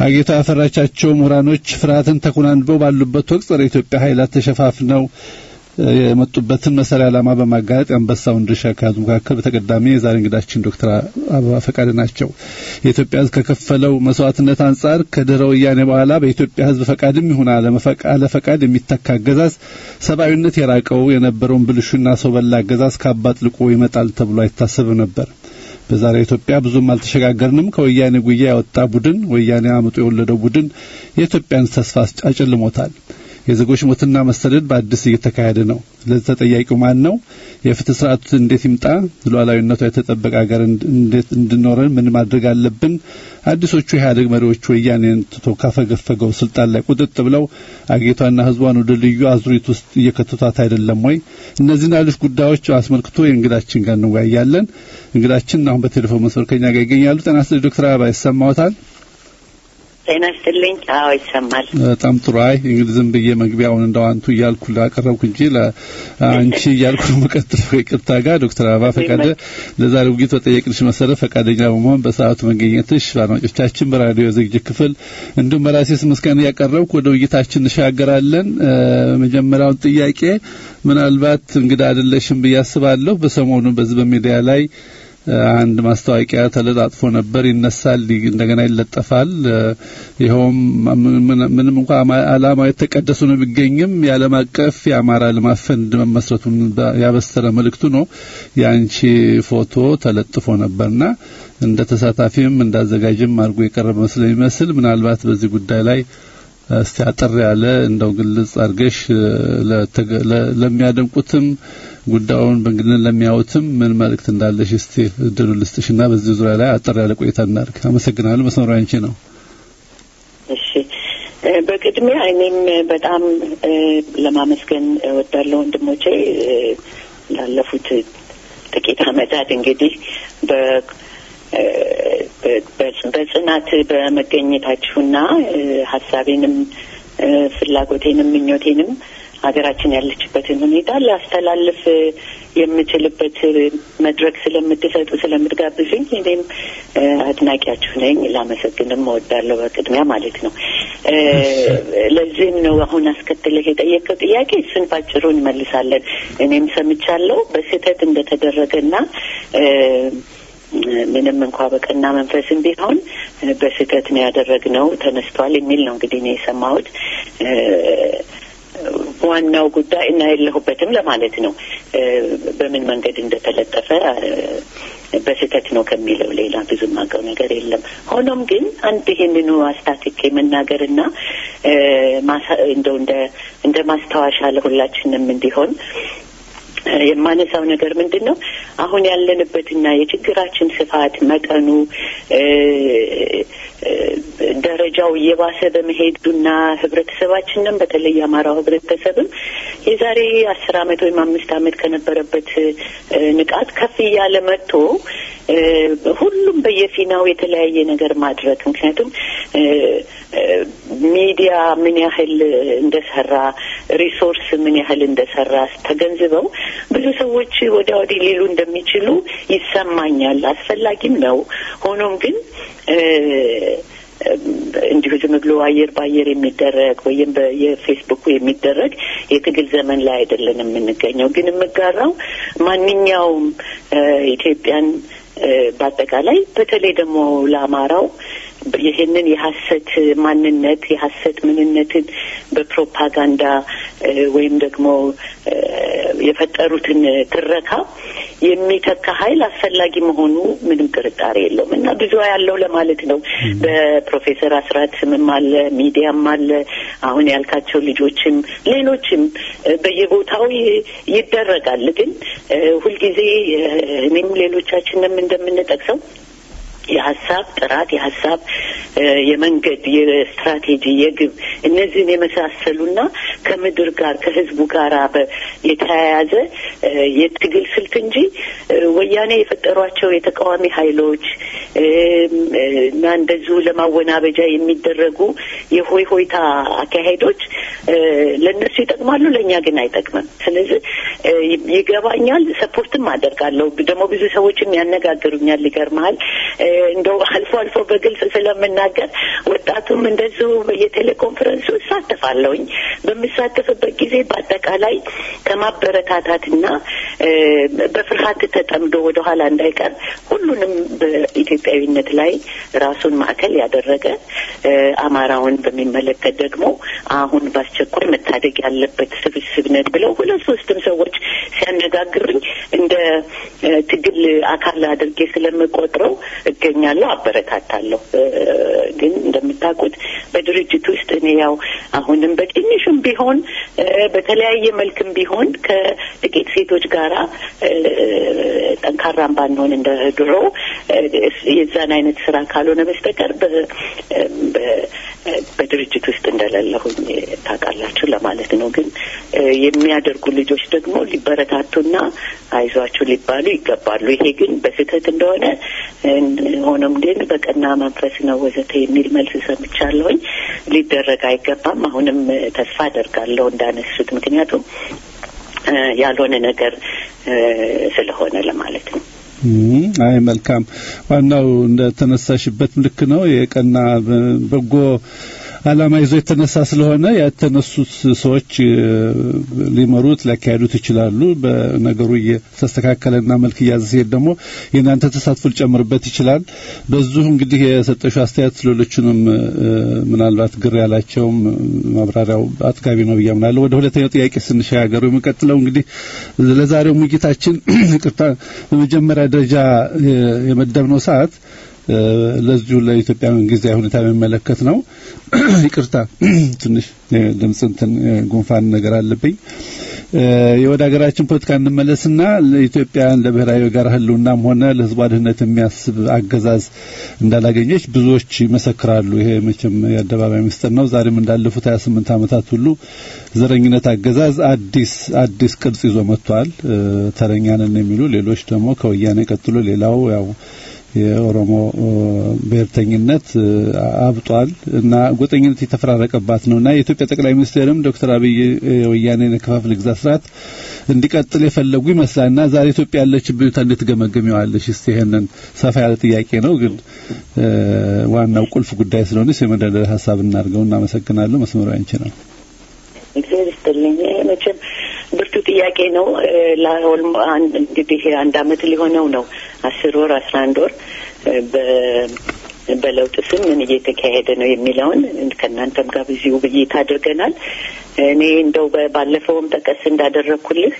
አጌታ ያፈራቻቸው ምሁራኖች ፍርሃትን ተኩናንበው ባሉበት ወቅት ጸረ ኢትዮጵያ ኃይላት ተሸፋፍነው የመጡበትን መሰሪያ ዓላማ በማጋለጥ የአንበሳውን ድርሻ ከያዙ መካከል በተቀዳሚ የዛሬ እንግዳችን ዶክተር አበባ ፈቃድ ናቸው። የኢትዮጵያ ሕዝብ ከከፈለው መስዋዕትነት አንጻር ከድህረ ወያኔ በኋላ በኢትዮጵያ ሕዝብ ፈቃድም ይሁን አለ ፈቃድ የሚተካ አገዛዝ ሰብአዊነት የራቀው የነበረውን ብልሹና ሰው በላ አገዛዝ ከአባጥልቆ ይመጣል ተብሎ አይታሰብም ነበር። በዛሬ ኢትዮጵያ ብዙም አልተሸጋገርንም። ከወያኔ ጉያ ያወጣ ቡድን ወያኔ አምጦ የወለደው ቡድን የኢትዮጵያን ተስፋ አጨልሞታል። የዜጎች ሞትና መሰደድ በአዲስ እየተካሄደ ነው። ለዚህ ተጠያቂው ማን ነው? የፍትህ ስርዓቱ እንዴት ይምጣ? ሉዓላዊነቷ የተጠበቀ ሀገር እንዴት እንድኖረን ምን ማድረግ አለብን? አዲሶቹ ኢህአዴግ መሪዎች ወያኔን ትቶ ካፈገፈገው ስልጣን ላይ ቁጥጥ ብለው አጌቷና ህዝቧን ወደ ልዩ አዙሪት ውስጥ እየከተቷት አይደለም ወይ? እነዚህን ሌሎች ጉዳዮች አስመልክቶ የእንግዳችን ጋር እንወያያለን። እንግዳችን አሁን በቴሌፎን መስመር ከኛ ጋር ይገኛሉ። ጤና ይስጥልኝ ዶክተር አበባ ይሰማዎታል? ጤና ይስጥልኝ። አዎ ይሰማል። በጣም ጥሩ። አይ እንግዲህ ዝም ብዬ መግቢያውን እንደው አንቱ እያልኩ ላቀረብኩ እንጂ ለአንቺ እያልኩ መቀጥል ይቅርታ ጋር ዶክተር አበባ ፈቃደ ለዛሬ ውይይት በጠየቅንሽ መሰረት ፈቃደኛ በመሆን በሰዓቱ መገኘትሽ በአድማጮቻችን በራዲዮ ዝግጅት ክፍል እንዲሁም በራሴ ስም ምስጋና እያቀረብኩ ወደ ውይይታችን እንሻገራለን። መጀመሪያውን ጥያቄ ምናልባት እንግዳ አይደለሽም ብዬ አስባለሁ። በሰሞኑ በዚህ በሚዲያ ላይ አንድ ማስታወቂያ ተለጣጥፎ ነበር። ይነሳል፣ እንደገና ይለጠፋል። ይኸውም ምንም እንኳ ዓላማው የተቀደሱ ነው ቢገኝም የዓለም አቀፍ የአማራ ልማት ፈንድ መመስረቱን ያበሰረ መልእክቱ ነው። የአንቺ ፎቶ ተለጥፎ ነበርና እንደ ተሳታፊም እንዳዘጋጅም አድርጎ የቀረበ ስለሚመስል ምናልባት በዚህ ጉዳይ ላይ እስቲ አጠር ያለ እንደው ግልጽ አድርገሽ ለሚያደንቁትም ጉዳዩን በእንግድነት ለሚያዩትም ምን መልእክት እንዳለሽ እስቲ እድሉ ልስጥሽና በዚህ ዙሪያ ላይ አጠር ያለ ቆይታ እናድርግ። አመሰግናለሁ። መስመሩ አንቺ ነው። እሺ፣ በቅድሚያ እኔም በጣም ለማመስገን እወዳለሁ ወንድሞቼ ላለፉት ጥቂት ዓመታት እንግዲህ በ በጽናት በመገኘታችሁና ሀሳቤንም ፍላጎቴንም ምኞቴንም ሀገራችን ያለችበትን ሁኔታ ላስተላልፍ የምችልበት መድረክ ስለምትሰጡ ስለምትጋብዙኝ እኔም አድናቂያችሁ ነኝ። ላመሰግንም እወዳለሁ በቅድሚያ ማለት ነው። ለዚህም ነው አሁን አስከትለህ የጠየቀው ጥያቄ እሱን ባጭሩ እንመልሳለን። እኔም ሰምቻለሁ በስህተት እንደተደረገና ምንም እንኳ በቀና መንፈስም ቢሆን በስህተት ነው ያደረግነው ተነስቷል የሚል ነው እንግዲህ ነው የሰማሁት። ዋናው ጉዳይ እና የለሁበትም ለማለት ነው። በምን መንገድ እንደተለጠፈ በስህተት ነው ከሚለው ሌላ ብዙ ማውቀው ነገር የለም። ሆኖም ግን አንድ ይህንኑ አስታትኬ መናገርና እንደው እንደ እንደ ማስታወሻ ለሁላችንም እንዲሆን የማነሳው ነገር ምንድን ነው? አሁን ያለንበትና የችግራችን ስፋት መጠኑ ደረጃው እየባሰ በመሄዱና ህብረተሰባችንም በተለይ የአማራው ህብረተሰብም የዛሬ አስር አመት ወይም አምስት አመት ከነበረበት ንቃት ከፍ እያለ መጥቶ ሁሉም በየፊናው የተለያየ ነገር ማድረግ ምክንያቱም ሚዲያ ምን ያህል እንደሰራ ሪሶርስ ምን ያህል እንደሰራ ተገንዝበው ብዙ ሰዎች ወዲያ ወዲህ ሊሉ እንደሚችሉ ይሰማኛል። አስፈላጊም ነው። ሆኖም ግን እንዲሁ ዝም ብሎ አየር በአየር የሚደረግ ወይም የፌስቡኩ የሚደረግ የትግል ዘመን ላይ አይደለን የምንገኘው። ግን የምጋራው ማንኛውም ኢትዮጵያን በአጠቃላይ በተለይ ደግሞ ለአማራው ይህንን የሀሰት ማንነት የሀሰት ምንነትን በፕሮፓጋንዳ ወይም ደግሞ የፈጠሩትን ትረካ የሚተካ ኃይል አስፈላጊ መሆኑ ምንም ጥርጣሬ የለውም እና ብዙ ያለው ለማለት ነው። በፕሮፌሰር አስራት ስምም አለ፣ ሚዲያም አለ፣ አሁን ያልካቸው ልጆችም ሌሎችም በየቦታው ይደረጋል። ግን ሁልጊዜ እኔም ሌሎቻችንም እንደምንጠቅሰው የሀሳብ ጥራት፣ የሀሳብ የመንገድ፣ የስትራቴጂ፣ የግብ እነዚህን የመሳሰሉና ከምድር ጋር ከህዝቡ ጋር የተያያዘ የትግል ስልት እንጂ ወያኔ የፈጠሯቸው የተቃዋሚ ኃይሎች እና እንደዚሁ ለማወናበጃ የሚደረጉ የሆይ ሆይታ አካሄዶች ለእነሱ ይጠቅማሉ፣ ለእኛ ግን አይጠቅምም። ስለዚህ ይገባኛል፣ ሰፖርትም አደርጋለሁ። ደግሞ ብዙ ሰዎችም ያነጋግሩኛል። ይገርመሃል እንደው አልፎ አልፎ በግልጽ ስለምናገር ወጣቱም እንደዚሁ በየቴሌኮንፈረንሱ እሳተፋለሁኝ። በምሳተፍበት ጊዜ በአጠቃላይ ከማበረታታትና በፍርሃት ተጠምዶ ወደኋላ እንዳይቀር ሁሉንም በኢትዮጵያዊነት ላይ ራሱን ማዕከል ያደረገ አማራውን በሚመለከት ደግሞ አሁን በአስቸኳይ መታደግ ያለበት ስብስብ ነን ብለው ሁለት ሶስትም ሰዎች ሲያነጋግሩኝ እንደ ትግል አካል አድርጌ ስለምቆጥረው እገኛለሁ፣ አበረታታለሁ። ግን እንደምታውቁት በድርጅት ውስጥ እኔ ያው አሁንም በትንሹም ቢሆን በተለያየ መልክም ቢሆን ከጥቂት ሴቶች ጋራ ጠንካራም ባንሆን እንደ ድሮ የዛን አይነት ስራ ካልሆነ በስተቀር በድርጅት ውስጥ እንደሌለሁኝ ታውቃላችሁ ለማለት ነው። ግን የሚያደርጉ ልጆች ደግሞ ሊበረታቱና አይዟችሁ ሊባሉ ይገባሉ። ይሄ ግን በስህተት እንደሆነ ሆኖም ግን በቀና መንፈስ ነው ወዘተ የሚል መልስ ሰምቻለሁኝ። ሊደረግ አይገባም። አሁንም ተስፋ አደርጋለሁ እንዳነሱት፣ ምክንያቱም ያልሆነ ነገር ስለሆነ ለማለት ነው። አይ መልካም። ዋናው እንደተነሳሽበት ልክ ነው። የቀና በጎ ዓላማ ይዞ የተነሳ ስለሆነ የተነሱት ሰዎች ሊመሩት ሊያካሄዱት ይችላሉ። በነገሩ እየተስተካከለና መልክ እያዘ ሲሄድ ደግሞ የእናንተ ተሳትፎ ሊጨምርበት ይችላል። በዚሁ እንግዲህ የሰጠሽው አስተያየት ሌሎቹንም ምናልባት ግር ያላቸውም ማብራሪያው አጥጋቢ ነው ብዬ አምናለሁ። ወደ ሁለተኛው ጥያቄ ስንሸጋገሩ የሚቀጥለው እንግዲህ ለዛሬው ሙጊታችን ይቅርታ፣ በመጀመሪያ ደረጃ የመደብነው ሰዓት ለዚሁ ለኢትዮጵያ ጊዜያዊ ሁኔታ የሚመለከት ነው። ይቅርታ ትንሽ ድምፅ እንትን ጉንፋን ነገር አለብኝ። የወደ ሀገራችን ፖለቲካ እንመለስና ለኢትዮጵያን ለብሔራዊ ጋር ህልውናም ሆነ ለህዝቧ ድህነት የሚያስብ አገዛዝ እንዳላገኘች ብዙዎች ይመሰክራሉ። ይሄ መቼም የአደባባይ ምስጢር ነው። ዛሬም እንዳለፉት 28 ዓመታት ሁሉ ዘረኝነት አገዛዝ አዲስ አዲስ ቅርጽ ይዞ መጥቷል። ተረኛንን የሚሉ ሌሎች ደግሞ ከወያኔ ቀጥሎ ሌላው ያው የኦሮሞ ብሔርተኝነት አብጧል እና ጎጠኝነት የተፈራረቀባት ነው እና የኢትዮጵያ ጠቅላይ ሚኒስትርም ዶክተር አብይ የወያኔን የከፋፍል ግዛት ስርዓት እንዲቀጥል የፈለጉ ይመስላል እና ዛሬ ኢትዮጵያ ያለችበት ሁኔታ እንዴት ገመገሚዋለሽ? እስቲ ይሄንን ሰፋ ያለ ጥያቄ ነው፣ ግን ዋናው ቁልፍ ጉዳይ ስለሆነ የመደርደሪያ ሀሳብ እናድርገው። እናመሰግናለሁ። መስመሩ ያንቺ ነው። እግዚአብሔር ይስጥልኝ። መቼም ብርቱ ጥያቄ ነው። እንግዲህ አንድ አመት ሊሆነው ነው አስር ወር አስራ አንድ ወር በለውጥ ስም ምን እየተካሄደ ነው የሚለውን ከእናንተም ጋር ብዙ ውይይት አድርገናል። እኔ እንደው ባለፈውም ጠቀስ እንዳደረግኩልህ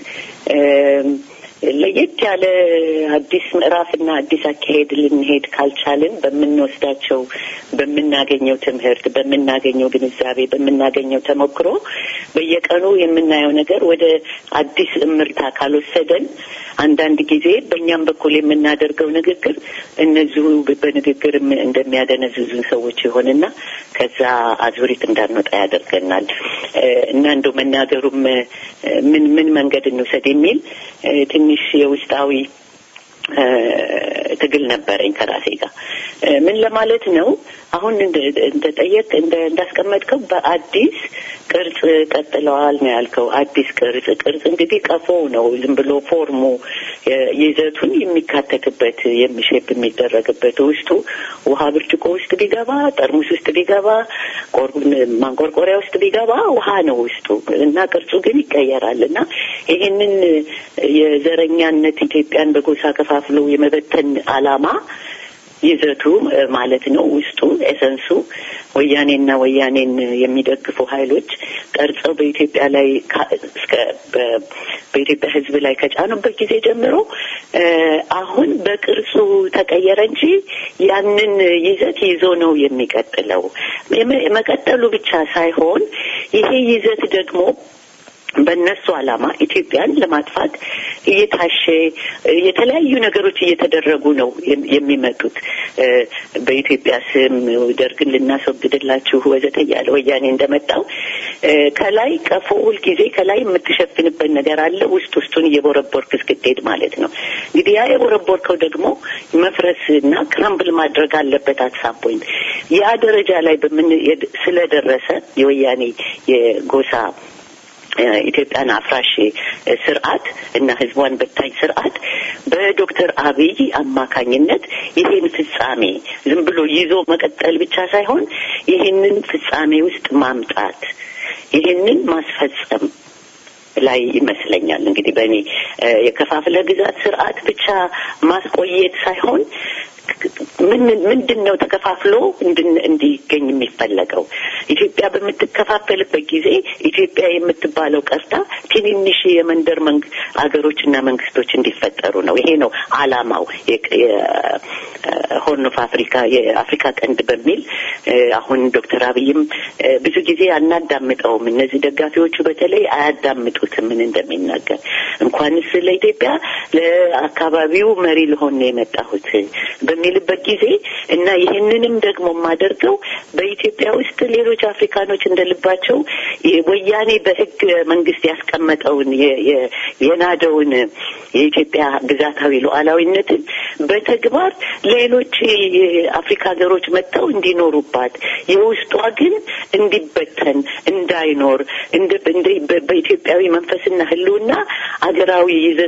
ለየት ያለ አዲስ ምዕራፍና አዲስ አካሄድ ልንሄድ ካልቻልን በምንወስዳቸው በምናገኘው ትምህርት፣ በምናገኘው ግንዛቤ፣ በምናገኘው ተሞክሮ በየቀኑ የምናየው ነገር ወደ አዲስ እምርታ ካልወሰደን አንዳንድ ጊዜ በእኛም በኩል የምናደርገው ንግግር እነዚሁ በንግግር እንደሚያደነዝዙን ሰዎች ይሆንና ከዛ አዙሪት እንዳንወጣ ያደርገናል እና እንደው መናገሩም ምን ምን መንገድ እንውሰድ የሚል ትንሽ የውስጣዊ ትግል ነበረኝ ከራሴ ጋር። ምን ለማለት ነው? አሁን እንደጠየቅ እንዳስቀመጥከው በአዲስ ቅርጽ ቀጥለዋል ነው ያልከው። አዲስ ቅርጽ ቅርጽ እንግዲህ ቀፎ ነው። ዝም ብሎ ፎርሙ ይዘቱን የሚካተትበት የሚሼፕ የሚደረግበት ውስጡ ውሃ ብርጭቆ ውስጥ ቢገባ፣ ጠርሙስ ውስጥ ቢገባ፣ ማንቆርቆሪያ ውስጥ ቢገባ ውሃ ነው ውስጡ እና ቅርጹ ግን ይቀየራል እና ይህንን የዘረኛነት ኢትዮጵያን በጎሳ ከፋፍሎ የመበተን አላማ ይዘቱ ማለት ነው ውስጡ ኤሰንሱ ወያኔና ወያኔን የሚደግፉ ኃይሎች ቀርጸው በኢትዮጵያ ላይ እስከ በኢትዮጵያ ሕዝብ ላይ ከጫኑበት ጊዜ ጀምሮ አሁን በቅርጹ ተቀየረ እንጂ ያንን ይዘት ይዞ ነው የሚቀጥለው። መቀጠሉ ብቻ ሳይሆን ይሄ ይዘት ደግሞ በእነሱ ዓላማ ኢትዮጵያን ለማጥፋት እየታሸ የተለያዩ ነገሮች እየተደረጉ ነው የሚመጡት። በኢትዮጵያ ስም ደርግን ልናስወግድላችሁ ወዘተ እያለ ወያኔ እንደመጣው ከላይ ቀፎ ሁልጊዜ ከላይ የምትሸፍንበት ነገር አለ። ውስጥ ውስጡን እየቦረቦርክ እስክትሄድ ማለት ነው። እንግዲህ ያ የቦረቦርከው ደግሞ መፍረስ እና ክራምብል ማድረግ አለበት አትሳም ፖይንት ያ ደረጃ ላይ በምን ስለደረሰ የወያኔ የጎሳ ኢትዮጵያን አፍራሽ ስርዓት እና ህዝቧን በታኝ ስርዓት በዶክተር አብይ አማካኝነት ይህን ፍጻሜ ዝም ብሎ ይዞ መቀጠል ብቻ ሳይሆን ይህንን ፍጻሜ ውስጥ ማምጣት ይህንን ማስፈጸም ላይ ይመስለኛል እንግዲህ በእኔ የከፋፍለ ግዛት ስርዓት ብቻ ማስቆየት ሳይሆን ምን ምንድን ነው ተከፋፍሎ እንዲገኝ የሚፈለገው? ኢትዮጵያ በምትከፋፈልበት ጊዜ ኢትዮጵያ የምትባለው ቀርታ ትንንሽ የመንደር አገሮችና መንግስቶች እንዲፈጠሩ ነው። ይሄ ነው አላማው። ሆርን ኦፍ አፍሪካ የአፍሪካ ቀንድ በሚል አሁን ዶክተር አብይም ብዙ ጊዜ አናዳምጠውም። እነዚህ ደጋፊዎቹ በተለይ አያዳምጡትም ምን እንደሚናገር። እንኳንስ ለኢትዮጵያ ለአካባቢው መሪ ልሆን ነው የመጣሁት በሚልበት ጊዜ እና ይህንንም ደግሞ የማደርገው በኢትዮጵያ ውስጥ ሌሎች አፍሪካኖች እንደልባቸው ወያኔ በህግ መንግስት ያስቀመጠውን የናደውን የኢትዮጵያ ግዛታዊ ሉዓላዊነትን በተግባር ሌሎች የአፍሪካ ሀገሮች መጥተው እንዲኖሩባት የውስጧ ግን እንዲበተን እንዳይኖር በኢትዮጵያዊ መንፈስና ህልውና አገራዊ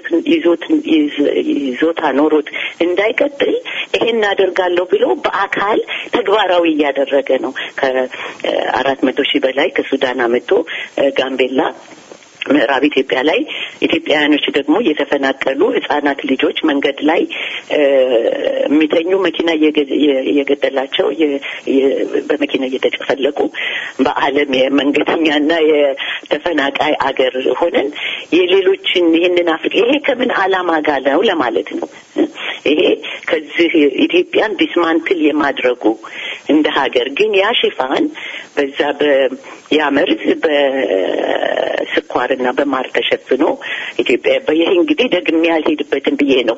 ይዞታ ኖሮት እንዳይቀጥል ይሄን አደርጋለሁ ብሎ በአካል ተግባራዊ እያደረገ ነው። ከአራት መቶ ሺህ በላይ ከሱዳን አመቶ ጋምቤላ ምዕራብ ኢትዮጵያ ላይ ኢትዮጵያውያኖች ደግሞ እየተፈናቀሉ ህጻናት ልጆች መንገድ ላይ የሚተኙ መኪና እየገደላቸው በመኪና እየተጨፈለቁ በዓለም የመንገደኛና የተፈናቃይ አገር ሆነን የሌሎችን ይህንን አፍሪካ ይሄ ከምን አላማ ጋር ነው ለማለት ነው። ይሄ ከዚህ ኢትዮጵያን ዲስማንትል የማድረጉ እንደ ሀገር ግን ያ ሽፋን በዛ በያ መርዝ በስኳርና በማር ተሸፍኖ ኢትዮጵያ ይሄ እንግዲህ ደግሜ ያልሄድበትን ብዬ ነው።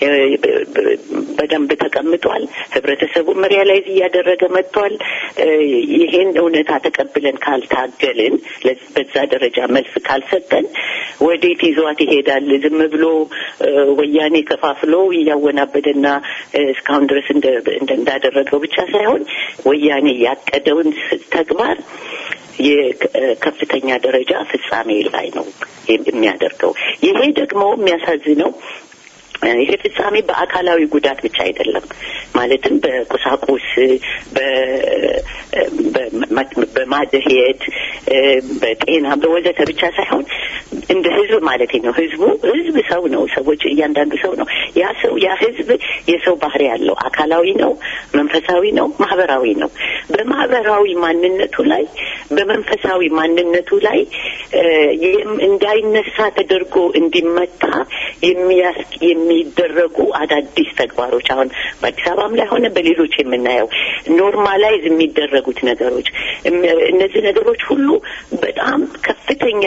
በደንብ ተቀምጧል። ህብረተሰቡ ሪያላይዝ እያደረገ መጥቷል። ይሄን እውነታ ተቀብለን ካልታገልን፣ በዛ ደረጃ መልስ ካልሰጠን ወዴት ይዟት ይሄዳል? ዝም ብሎ ወያኔ ከፋፍሎ እያወናበደና እስካሁን ድረስ እንዳደረገው ብቻ ሳይሆን ወያኔ ያቀደውን ተግባር የከፍተኛ ደረጃ ፍጻሜ ላይ ነው የሚያደርገው። ይሄ ደግሞ የሚያሳዝነው ይሄ ፍጻሜ በአካላዊ ጉዳት ብቻ አይደለም። ማለትም በቁሳቁስ በማደሄት በጤና በወዘተ ብቻ ሳይሆን እንደ ህዝብ ማለት ነው። ህዝቡ ህዝብ ሰው ነው። ሰዎች እያንዳንዱ ሰው ነው። ያ ሰው ያ ህዝብ የሰው ባህሪ ያለው አካላዊ ነው፣ መንፈሳዊ ነው፣ ማህበራዊ ነው። በማህበራዊ ማንነቱ ላይ በመንፈሳዊ ማንነቱ ላይ እንዳይነሳ ተደርጎ እንዲመታ የሚደረጉ አዳዲስ ተግባሮች አሁን በአዲስ አበባም ላይ ሆነ በሌሎች የምናየው ኖርማላይዝ የሚደረጉት ነገሮች እነዚህ ነገሮች ሁሉ በጣም ከፍተኛ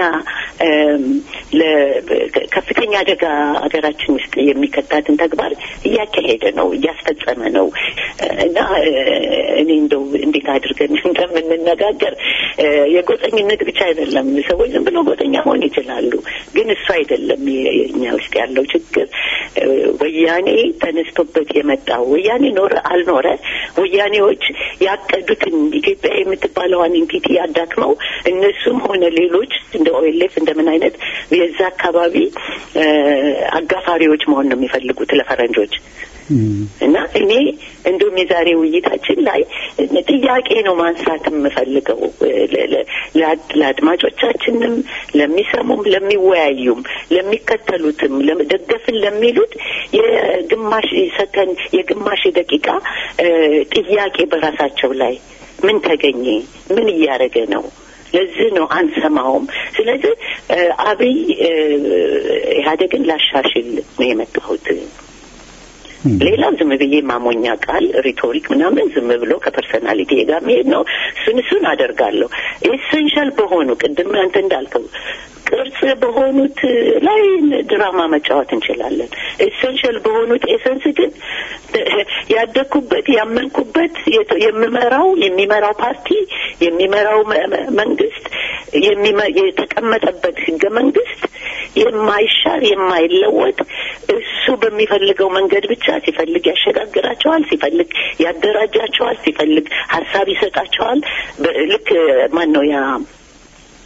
ከፍተኛ አደጋ ሀገራችን ውስጥ የሚከታትን ተግባር እያካሄደ ነው፣ እያስፈጸመ ነው እና እኔ እንደው እንዴት አድርገን እንደምንነጋገር የጎጠኝነት ብቻ አይደለም። ሰዎች ዝም ብለው ጎጠኛ መሆን ይችላሉ፣ ግን እሱ አይደለም እኛ ውስጥ ያለው ችግር። ወያኔ ተነስቶበት የመጣው ወያኔ ኖረ አልኖረ ወያኔዎች ያቀዱትን ኢትዮጵያ የምትባለዋን ኢንቲቲ ያዳክመው እነሱም ሆነ ሌሎች እንደ ኦኤልኤፍ እንደምን አይነት የዛ አካባቢ አጋፋሪዎች መሆን ነው የሚፈልጉት ለፈረንጆች። እና እኔ እንዲሁም የዛሬ ውይይታችን ላይ ጥያቄ ነው ማንሳት የምፈልገው ለአድማጮቻችንም፣ ለሚሰሙም፣ ለሚወያዩም፣ ለሚከተሉትም፣ ደገፍን ለሚሉት የግማሽ ሰከን የግማሽ ደቂቃ ጥያቄ በራሳቸው ላይ ምን ተገኘ? ምን እያደረገ ነው? ለዚህ ነው አንሰማውም። ስለዚህ አብይ ኢህአዴግን ላሻሽል ነው የመጣሁት። ሌላው ዝም ብዬ ማሞኛ ቃል ሪቶሪክ ምናምን ዝም ብሎ ከፐርሰናሊቲ ጋር መሄድ ነው። እሱን እሱን አደርጋለሁ። ኤሴንሻል በሆኑ ቅድም አንተ እንዳልከው ቅርጽ በሆኑት ላይ ድራማ መጫወት እንችላለን። ኤሴንሻል በሆኑት ኤሰንስ ግን ያደግኩበት ያመንኩበት የምመራው የሚመራው ፓርቲ የሚመራው መንግስት የተቀመጠበት ህገ መንግስት የማይሻር የማይለወጥ እሱ በሚፈልገው መንገድ ብቻ ሲፈልግ ያሸጋግራቸዋል፣ ሲፈልግ ያደራጃቸዋል፣ ሲፈልግ ሀሳብ ይሰጣቸዋል። ልክ ማን ነው ያ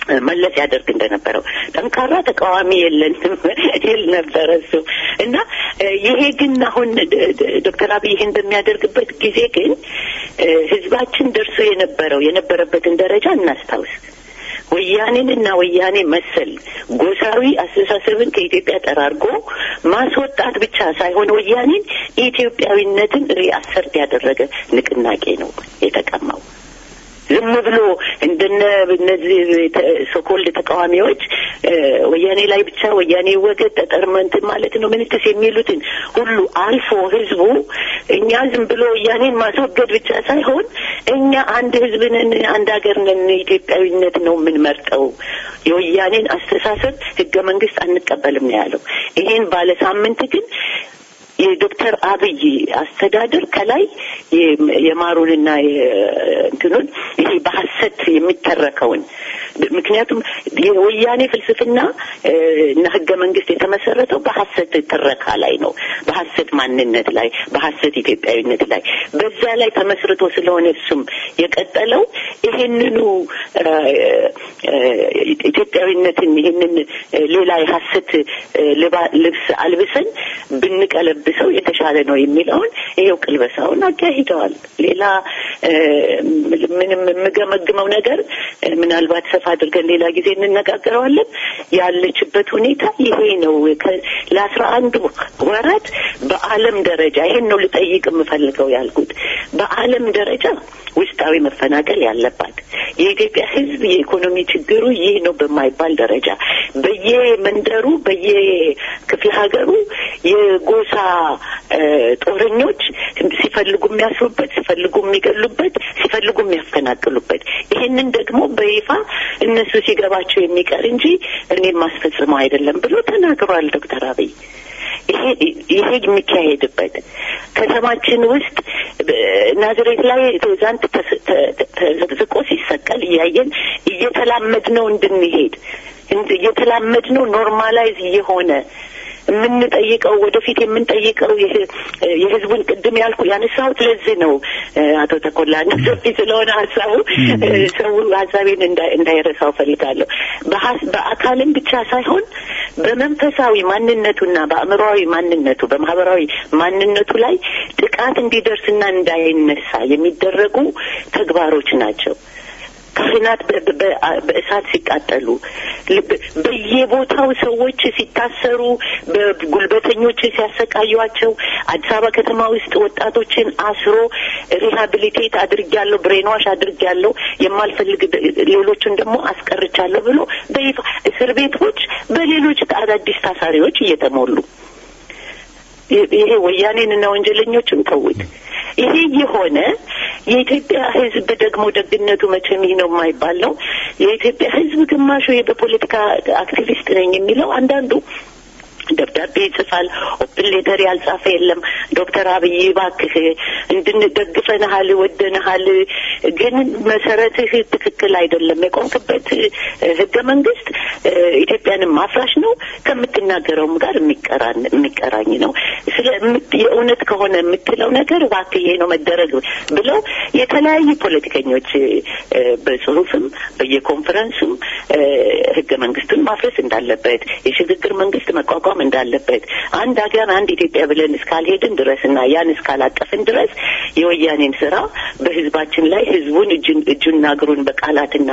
መለስ ያደርግ እንደነበረው ጠንካራ ተቃዋሚ የለንም ይል ነበረ እሱ እና ይሄ ግን አሁን ዶክተር አብይ ይህን በሚያደርግበት ጊዜ ግን ህዝባችን ደርሶ የነበረው የነበረበትን ደረጃ እናስታውስ። ወያኔን እና ወያኔ መሰል ጎሳዊ አስተሳሰብን ከኢትዮጵያ ጠራርጎ ማስወጣት ብቻ ሳይሆን ወያኔን ኢትዮጵያዊነትን ሪአሰርት ያደረገ ንቅናቄ ነው የተቀማው። ዝም ብሎ እንደነ እነዚህ ሶኮልድ ተቃዋሚዎች ወያኔ ላይ ብቻ ወያኔ ወገድ ጠጠርመንት ማለት ነው ምንትስ የሚሉትን ሁሉ አልፎ ህዝቡ እኛ ዝም ብሎ ወያኔን ማስወገድ ብቻ ሳይሆን እኛ አንድ ህዝብ ነን፣ አንድ ሀገር ነን፣ ኢትዮጵያዊነት ነው የምንመርጠው፣ የወያኔን አስተሳሰብ ህገ መንግስት አንቀበልም ነው ያለው። ይሄን ባለ ሳምንት ግን የዶክተር አብይ አስተዳደር ከላይ የማሩንና እንትኑን ይሄ በሀሰት የሚተረከውን ምክንያቱም የወያኔ ፍልስፍና እና ህገ መንግስት የተመሰረተው በሀሰት ትረካ ላይ ነው፣ በሀሰት ማንነት ላይ፣ በሀሰት ኢትዮጵያዊነት ላይ በዛ ላይ ተመስርቶ ስለሆነ እሱም የቀጠለው ይሄንኑ ኢትዮጵያዊነትን ይሄንን ሌላ የሀሰት ልብስ አልብሰን ብንቀለብሰው የተሻለ ነው የሚለውን ይሄው ቅልበሳውን አካሂደዋል። ሌላ ምንም የምገመግመው ነገር ምናልባት ሰፋ አድርገን ሌላ ጊዜ እንነጋገረዋለን። ያለችበት ሁኔታ ይሄ ነው። ለአስራ አንድ ወራት በዓለም ደረጃ ይሄን ነው ልጠይቅ የምፈልገው ያልኩት በዓለም ደረጃ ውስጣዊ መፈናቀል ያለባት የኢትዮጵያ ሕዝብ የኢኮኖሚ ችግሩ ይህ ነው በማይባል ደረጃ በየመንደሩ በየክፍለ ሀገሩ የጎሳ ጦረኞች ሲፈልጉ የሚያስሩበት፣ ሲፈልጉ የሚገሉበት፣ ሲፈልጉ የሚያፈናቅሉበት ይሄንን ደግሞ በይፋ እነሱ ሲገባቸው የሚቀር እንጂ እኔም ማስፈጽመው አይደለም ብሎ ተናግሯል ዶክተር አብይ። ይሄ ይሄ የሚካሄድበት ከተማችን ውስጥ ናዝሬት ላይ ትዛንት ተዘቅዝቆ ሲሰቀል እያየን እየተላመድ ነው እንድንሄድ እየተላመድ ነው ኖርማላይዝ እየሆነ የምንጠይቀው ወደፊት የምንጠይቀው የህዝቡን ቅድም ያልኩ ያነሳሁት ለዚህ ነው። አቶ ተኮላ ሰፊ ስለሆነ ሀሳቡ ሰው ሀሳቤን እንዳይረሳው ፈልጋለሁ። በአካልም ብቻ ሳይሆን በመንፈሳዊ ማንነቱና በአእምሮዊ ማንነቱ በማህበራዊ ማንነቱ ላይ ጥቃት እንዲደርስና እንዳይነሳ የሚደረጉ ተግባሮች ናቸው። ካህናት በእሳት ሲቃጠሉ፣ በየቦታው ሰዎች ሲታሰሩ፣ በጉልበተኞች ሲያሰቃዩቸው፣ አዲስ አበባ ከተማ ውስጥ ወጣቶችን አስሮ ሪሃቢሊቴት አድርጊያለሁ፣ ብሬንዋሽ አድርጊያለሁ፣ የማልፈልግ ሌሎቹን ደግሞ አስቀርቻለሁ ብሎ በይፋ እስር ቤቶች በሌሎች አዳዲስ ታሳሪዎች እየተሞሉ ይሄ ወያኔንና ወንጀለኞችን ተውት። ይሄ የሆነ የኢትዮጵያ ሕዝብ ደግሞ ደግነቱ መቼም ይህ ነው የማይባል ነው። የኢትዮጵያ ሕዝብ ግማሹ በፖለቲካ አክቲቪስት ነኝ የሚለው አንዳንዱ ደብዳቤ ይጽፋል። ኦፕን ሌተር ያልጻፈ የለም። ዶክተር አብይ እባክህ እንድንደግፈንሃል፣ ወደንሃል፣ ግን መሰረትህ ትክክል አይደለም። የቆምክበት ህገ መንግስት ኢትዮጵያንም ማፍራሽ ነው፣ ከምትናገረውም ጋር የሚቀራኝ ነው። ስለ የእውነት ከሆነ የምትለው ነገር እባክህ ይሄ ነው መደረግ ብለው የተለያዩ ፖለቲከኞች በጽሁፍም በየኮንፈረንሱም ህገ መንግስቱን ማፍረስ እንዳለበት የሽግግር መንግስት መቋቋም እንዳለበት አንድ ሀገር አንድ ኢትዮጵያ ብለን እስካልሄድን ድረስ እና ያን እስካላቀፍን ድረስ የወያኔን ስራ በህዝባችን ላይ ህዝቡን እጁና እግሩን በቃላትና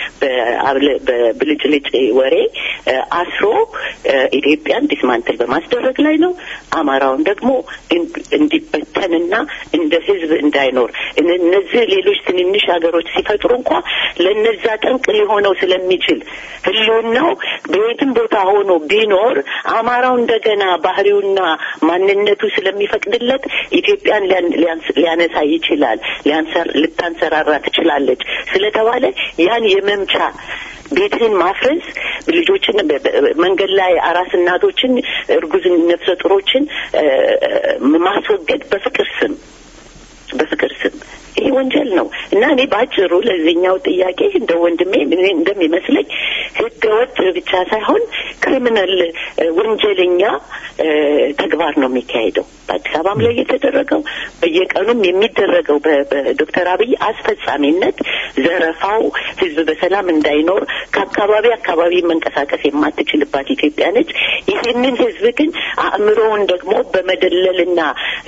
በብልጭልጭ ወሬ አስሮ ኢትዮጵያን ዲስማንትል በማስደረግ ላይ ነው። አማራውን ደግሞ እንዲበተንና እንደ ህዝብ እንዳይኖር እነዚህ ሌሎች ትንንሽ ሀገሮች ሲፈጥሩ እንኳ ለነዛ ጠንቅ ሊሆነው ስለሚችል ህልውናው በየትም ቦታ ሆኖ ቢኖር አማራው እንደገና ባህሪውና ማንነቱ ስለሚፈቅድለት ኢትዮጵያን ሊያነሳ ይችላል፣ ልታንሰራራ ትችላለች ስለተባለ ያን የመምቻ ቤትህን ማፍረስ ልጆችን መንገድ ላይ አራስ እናቶችን፣ እርጉዝ ነፍሰ ጡሮችን ማስወገድ በፍቅር ስም በፍቅር ስም ይሄ ወንጀል ነው እና እኔ በአጭሩ ለዚህኛው ጥያቄ እንደ ወንድሜ እንደሚመስለኝ ህገ ወጥ ብቻ ሳይሆን ክሪሚናል ወንጀለኛ ተግባር ነው የሚካሄደው። በአዲስ አበባም ላይ የተደረገው በየቀኑም የሚደረገው በዶክተር አብይ አስፈጻሚነት ዘረፋው፣ ህዝብ በሰላም እንዳይኖር ከአካባቢ አካባቢ መንቀሳቀስ የማትችልባት ኢትዮጵያ ነች። ይህንን ህዝብ ግን አእምሮውን ደግሞ በመደለልና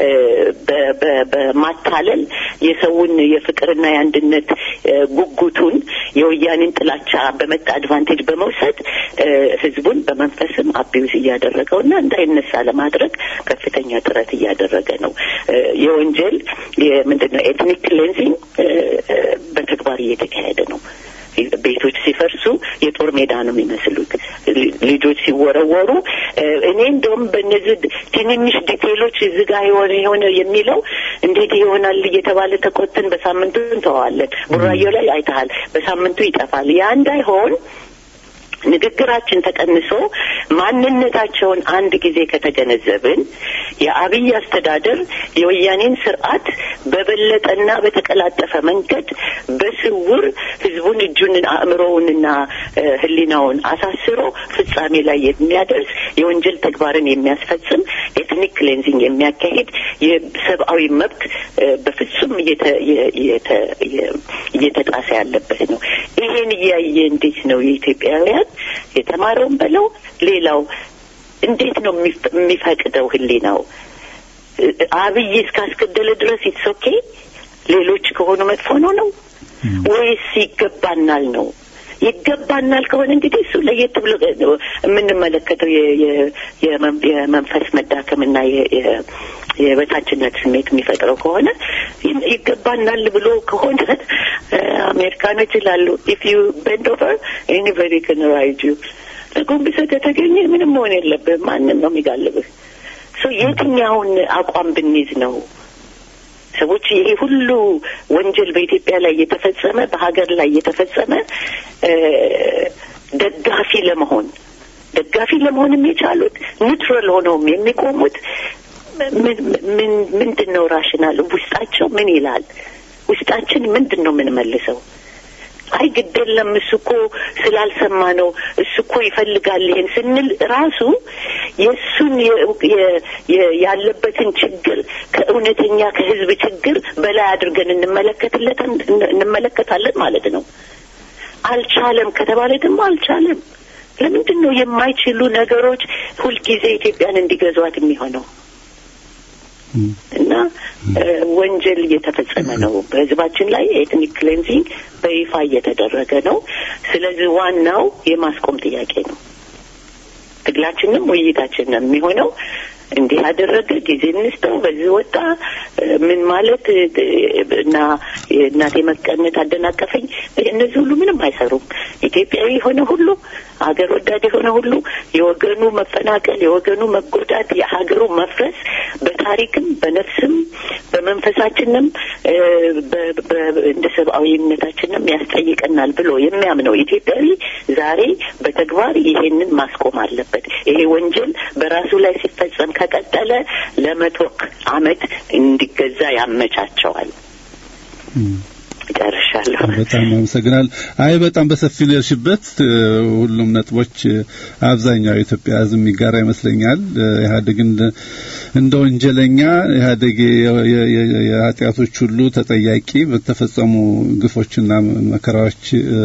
በማታለል የሰውን የፍቅርና የአንድነት ጉጉቱን የወያኔን ጥላቻ በመጣ አድቫንቴጅ በመውሰድ ህዝቡን በመንፈስም አቢዩዝ እያደረገው እና እንዳይነሳ ለማድረግ ከፍተኛ ጥረት እያደረገ ነው። የወንጀል ምንድን ነው ኤትኒክ ክሌንዚንግ በተግባር እየተካሄደ ነው። ቤቶች ሲፈርሱ የጦር ሜዳ ነው የሚመስሉት። ልጆች ሲወረወሩ እኔ እንደውም በእነዚህ ትንንሽ ዲቴሎች እዚህ ጋር የሆነ የሆነ የሚለው እንዴት ይሆናል እየተባለ ተቆጥን በሳምንቱ እንተዋለን። ቡራዮ ላይ አይተሃል፣ በሳምንቱ ይጠፋል። ያ እንዳይሆን ንግግራችን ተቀንሶ ማንነታቸውን አንድ ጊዜ ከተገነዘብን የአብይ አስተዳደር የወያኔን ስርዓት በበለጠና በተቀላጠፈ መንገድ በስውር ህዝቡን እጁን አእምሮውንና ህሊናውን አሳስሮ ፍጻሜ ላይ የሚያደርስ የወንጀል ተግባርን የሚያስፈጽም ኤትኒክ ክሌንዚንግ የሚያካሂድ የሰብአዊ መብት በፍጹም እየተጣሰ ያለበት ነው። ይሄን እያየ እንዴት ነው የኢትዮጵያውያን የተማረውን በለው ሌላው እንዴት ነው የሚፈቅደው ህሊናው? አብይ እስካስገደለ ድረስ ኢትስ ኦኬ፣ ሌሎች ከሆኑ መጥፎ ነው ነው ወይስ ይገባናል ነው? ይገባናል ከሆነ እንግዲህ እሱ ለየት ብሎ የምንመለከተው የመንፈስ መዳከምና የበታችነት ስሜት የሚፈጥረው ከሆነ ይገባናል ብሎ ከሆነ አሜሪካኖች ይላሉ ኢፍ ዩ ቤንድ ኦቨር ኤኒበዲ ከን ራይድ ዩ ለጎንብሰህ ከተገኘ ምንም መሆን የለብህም። ማንም ነው የሚጋልብህ። የትኛውን አቋም ብንይዝ ነው ሰዎች ይሄ ሁሉ ወንጀል በኢትዮጵያ ላይ እየተፈጸመ በሀገር ላይ እየተፈጸመ ደጋፊ ለመሆን ደጋፊ ለመሆንም የቻሉት ኒውትራል ሆነውም የሚቆሙት ምን ምንድን ነው ራሽናል ውስጣቸው ምን ይላል? ውስጣችን ምንድን ነው የምንመልሰው? አይ ግድ የለም እሱ እኮ ስላልሰማ ነው እሱ እኮ ይፈልጋል ይሄን ስንል ራሱ የእሱን ያለበትን ችግር ከእውነተኛ ከህዝብ ችግር በላይ አድርገን እንመለከትለታን እንመለከታለን ማለት ነው። አልቻለም ከተባለ ደግሞ አልቻለም። ለምንድን ነው የማይችሉ ነገሮች ሁልጊዜ ኢትዮጵያን እንዲገዟት የሚሆነው? እና ወንጀል እየተፈጸመ ነው በህዝባችን ላይ ኤትኒክ ክሌንዚንግ በይፋ እየተደረገ ነው። ስለዚህ ዋናው የማስቆም ጥያቄ ነው። ትግላችንም ውይይታችንም የሚሆነው እንዲህ ያደረገ ጊዜ እንስጠው፣ በዚህ ወጣ ምን ማለት እና እናቴ መቀነት አደናቀፈኝ። እነዚህ ሁሉ ምንም አይሰሩም። ኢትዮጵያዊ የሆነ ሁሉ ሀገር ወዳድ የሆነ ሁሉ የወገኑ መፈናቀል፣ የወገኑ መጎዳት፣ የሀገሩ መፍረስ በታሪክም በነፍስም በመንፈሳችንም እንደ ሰብአዊነታችንም ያስጠይቀናል ብሎ የሚያምነው ኢትዮጵያዊ ዛሬ በተግባር ይሄንን ማስቆም አለበት። ይሄ ወንጀል በራሱ ላይ ሲፈጸም ከቀጠለ ለመቶ ዓመት እንዲገዛ ያመቻቸዋል። ጨርሻለሁ። በጣም አመሰግናል። አይ በጣም በሰፊ ነው የሄድሽበት። ሁሉም ነጥቦች አብዛኛው የኢትዮጵያ ሕዝብ የሚጋራ ይመስለኛል። ኢህአዴግ እንደ ወንጀለኛ ኢህአዴግ የኃጢአቶች ሁሉ ተጠያቂ በተፈጸሙ ግፎችና መከራዎች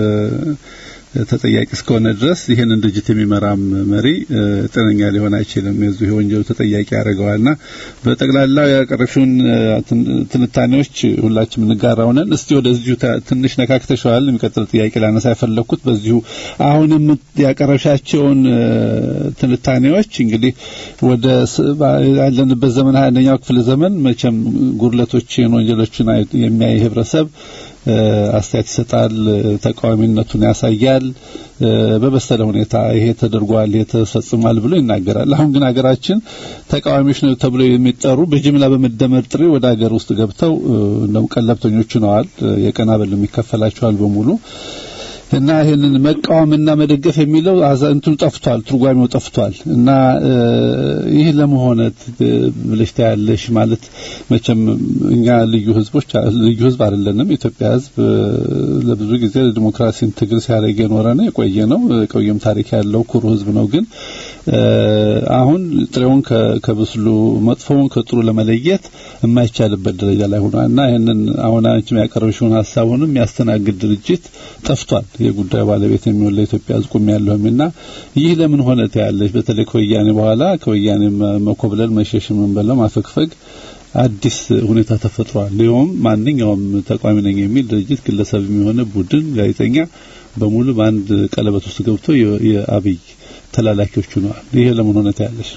ተጠያቂ እስከሆነ ድረስ ይህንን ድርጅት የሚመራም መሪ ጤነኛ ሊሆን አይችልም። የዚሁ የወንጀሉ ተጠያቂ ያደርገዋልና በጠቅላላው ያቀረብሽውን ትንታኔዎች ሁላችንም እንጋራው ነን። እስቲ ወደዚሁ ትንሽ ነካክተሸዋል። የሚቀጥል ጥያቄ ላነሳ የፈለግኩት በዚሁ አሁንም ያቀረብሻቸውን ትንታኔዎች እንግዲህ ወደ ያለንበት ዘመን ሀያ አንደኛው ክፍለ ዘመን መቼም ጉድለቶችን፣ ወንጀሎችን የሚያይ ህብረተሰብ አስተያየት ይሰጣል፣ ተቃዋሚነቱን ያሳያል። በበሰለ ሁኔታ ይሄ ተደርጓል፣ ይሄ ተፈጽሟል ብሎ ይናገራል። አሁን ግን ሀገራችን ተቃዋሚዎች ነው ተብሎ የሚጠሩ በጅምላ በመደመር ጥሪ ወደ ሀገር ውስጥ ገብተው እንደውም ቀለብተኞች ሆነዋል። የቀን አበል የሚከፈላቸዋል በሙሉ እና ይህንን መቃወምና መደገፍ የሚለው አዛንቱ ጠፍቷል፣ ትርጓሜው ጠፍቷል። እና ይህ ለመሆነ ብለሽ ታያለሽ ማለት መቼም እኛ ልዩ ህዝቦች ልዩ ህዝብ አይደለንም። ኢትዮጵያ ህዝብ ለብዙ ጊዜ ዲሞክራሲን ትግል ሲያደርግ የኖረ ነው፣ የቆየ ነው፣ የቆየም ታሪክ ያለው ኩሩ ህዝብ ነው። ግን አሁን ጥሬውን ከብስሉ መጥፎውን ከጥሩ ለመለየት የማይቻልበት ደረጃ ላይ ሆኗል እና ይህንን አሁን አንቺም ያቀረብሽውን ሀሳቡንም የሚያስተናግድ ድርጅት ጠፍቷል። የጉዳዩ ባለቤት የሚሆን ለኢትዮጵያ ህዝብ ቁም ያለሁምና ይህ ለምን ሆነ ታያለሽ? በተለይ ከወያኔ በኋላ ከወያኔ መኮብለል፣ መሸሽ፣ ምን በለው ማፈግፈግ አዲስ ሁኔታ ተፈጥሯል። ይኸውም ማንኛውም ተቃዋሚ ነኝ የሚል ድርጅት ግለሰብ የሚሆነ ቡድን፣ ጋዜጠኛ በሙሉ በአንድ ቀለበት ውስጥ ገብቶ የአብይ ተላላኪዎቹ ነዋል። ይሄ ለምን ሆነ ታያለሽ?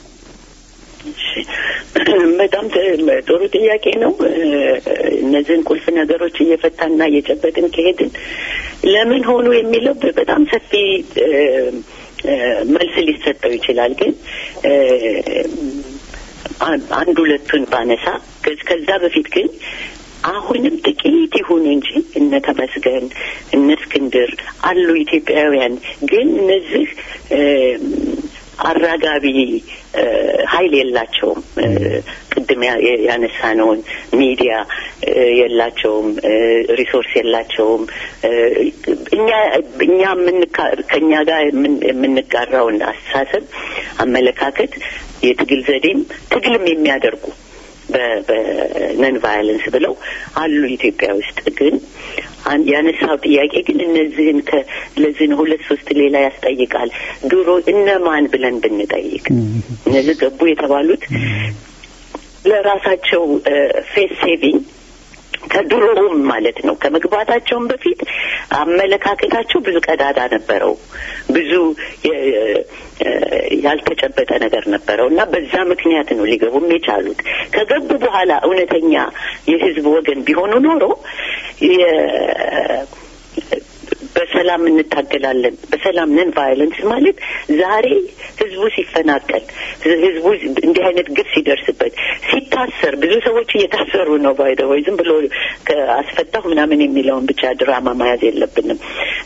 በጣም ጥሩ ጥያቄ ነው። እነዚህን ቁልፍ ነገሮች እየፈታና እየጨበጥን ከሄድን ለምን ሆኑ የሚለው በጣም ሰፊ መልስ ሊሰጠው ይችላል። ግን አንድ ሁለቱን ባነሳ ከዛ በፊት ግን አሁንም ጥቂት ይሁኑ እንጂ እነ ተመስገን እነ እስክንድር አሉ ኢትዮጵያውያን። ግን እነዚህ አራጋቢ ኃይል የላቸውም። ቅድም ያነሳነውን ሚዲያ የላቸውም፣ ሪሶርስ የላቸውም። እኛ እኛ ከእኛ ጋር የምንጋራውን አስተሳሰብ፣ አመለካከት፣ የትግል ዘዴም ትግልም የሚያደርጉ በነን ቫዮለንስ ብለው አሉ ኢትዮጵያ ውስጥ ግን ያነሳው ጥያቄ ግን እነዚህን ለዚህ ነው ሁለት ሶስት ሌላ ያስጠይቃል። ድሮ እነማን ብለን ብንጠይቅ እነዚህ ገቡ የተባሉት ለራሳቸው ፌስ ሴቪንግ ከድሮውም ማለት ነው ከመግባታቸውም በፊት አመለካከታቸው ብዙ ቀዳዳ ነበረው። ብዙ ያልተጨበጠ ነገር ነበረው እና በዛ ምክንያት ነው ሊገቡም የቻሉት። ከገቡ በኋላ እውነተኛ የህዝብ ወገን ቢሆኑ ኖሮ በሰላም እንታገላለን። በሰላም ነን ቫዮለንስ ማለት ዛሬ ህዝቡ ሲፈናቀል፣ ህዝቡ እንዲህ አይነት ግፍ ሲደርስበት፣ ሲታሰር ብዙ ሰዎች እየታሰሩ ነው። ባይደወይ ዝም ብሎ አስፈታሁ ምናምን የሚለውን ብቻ ድራማ መያዝ የለብንም።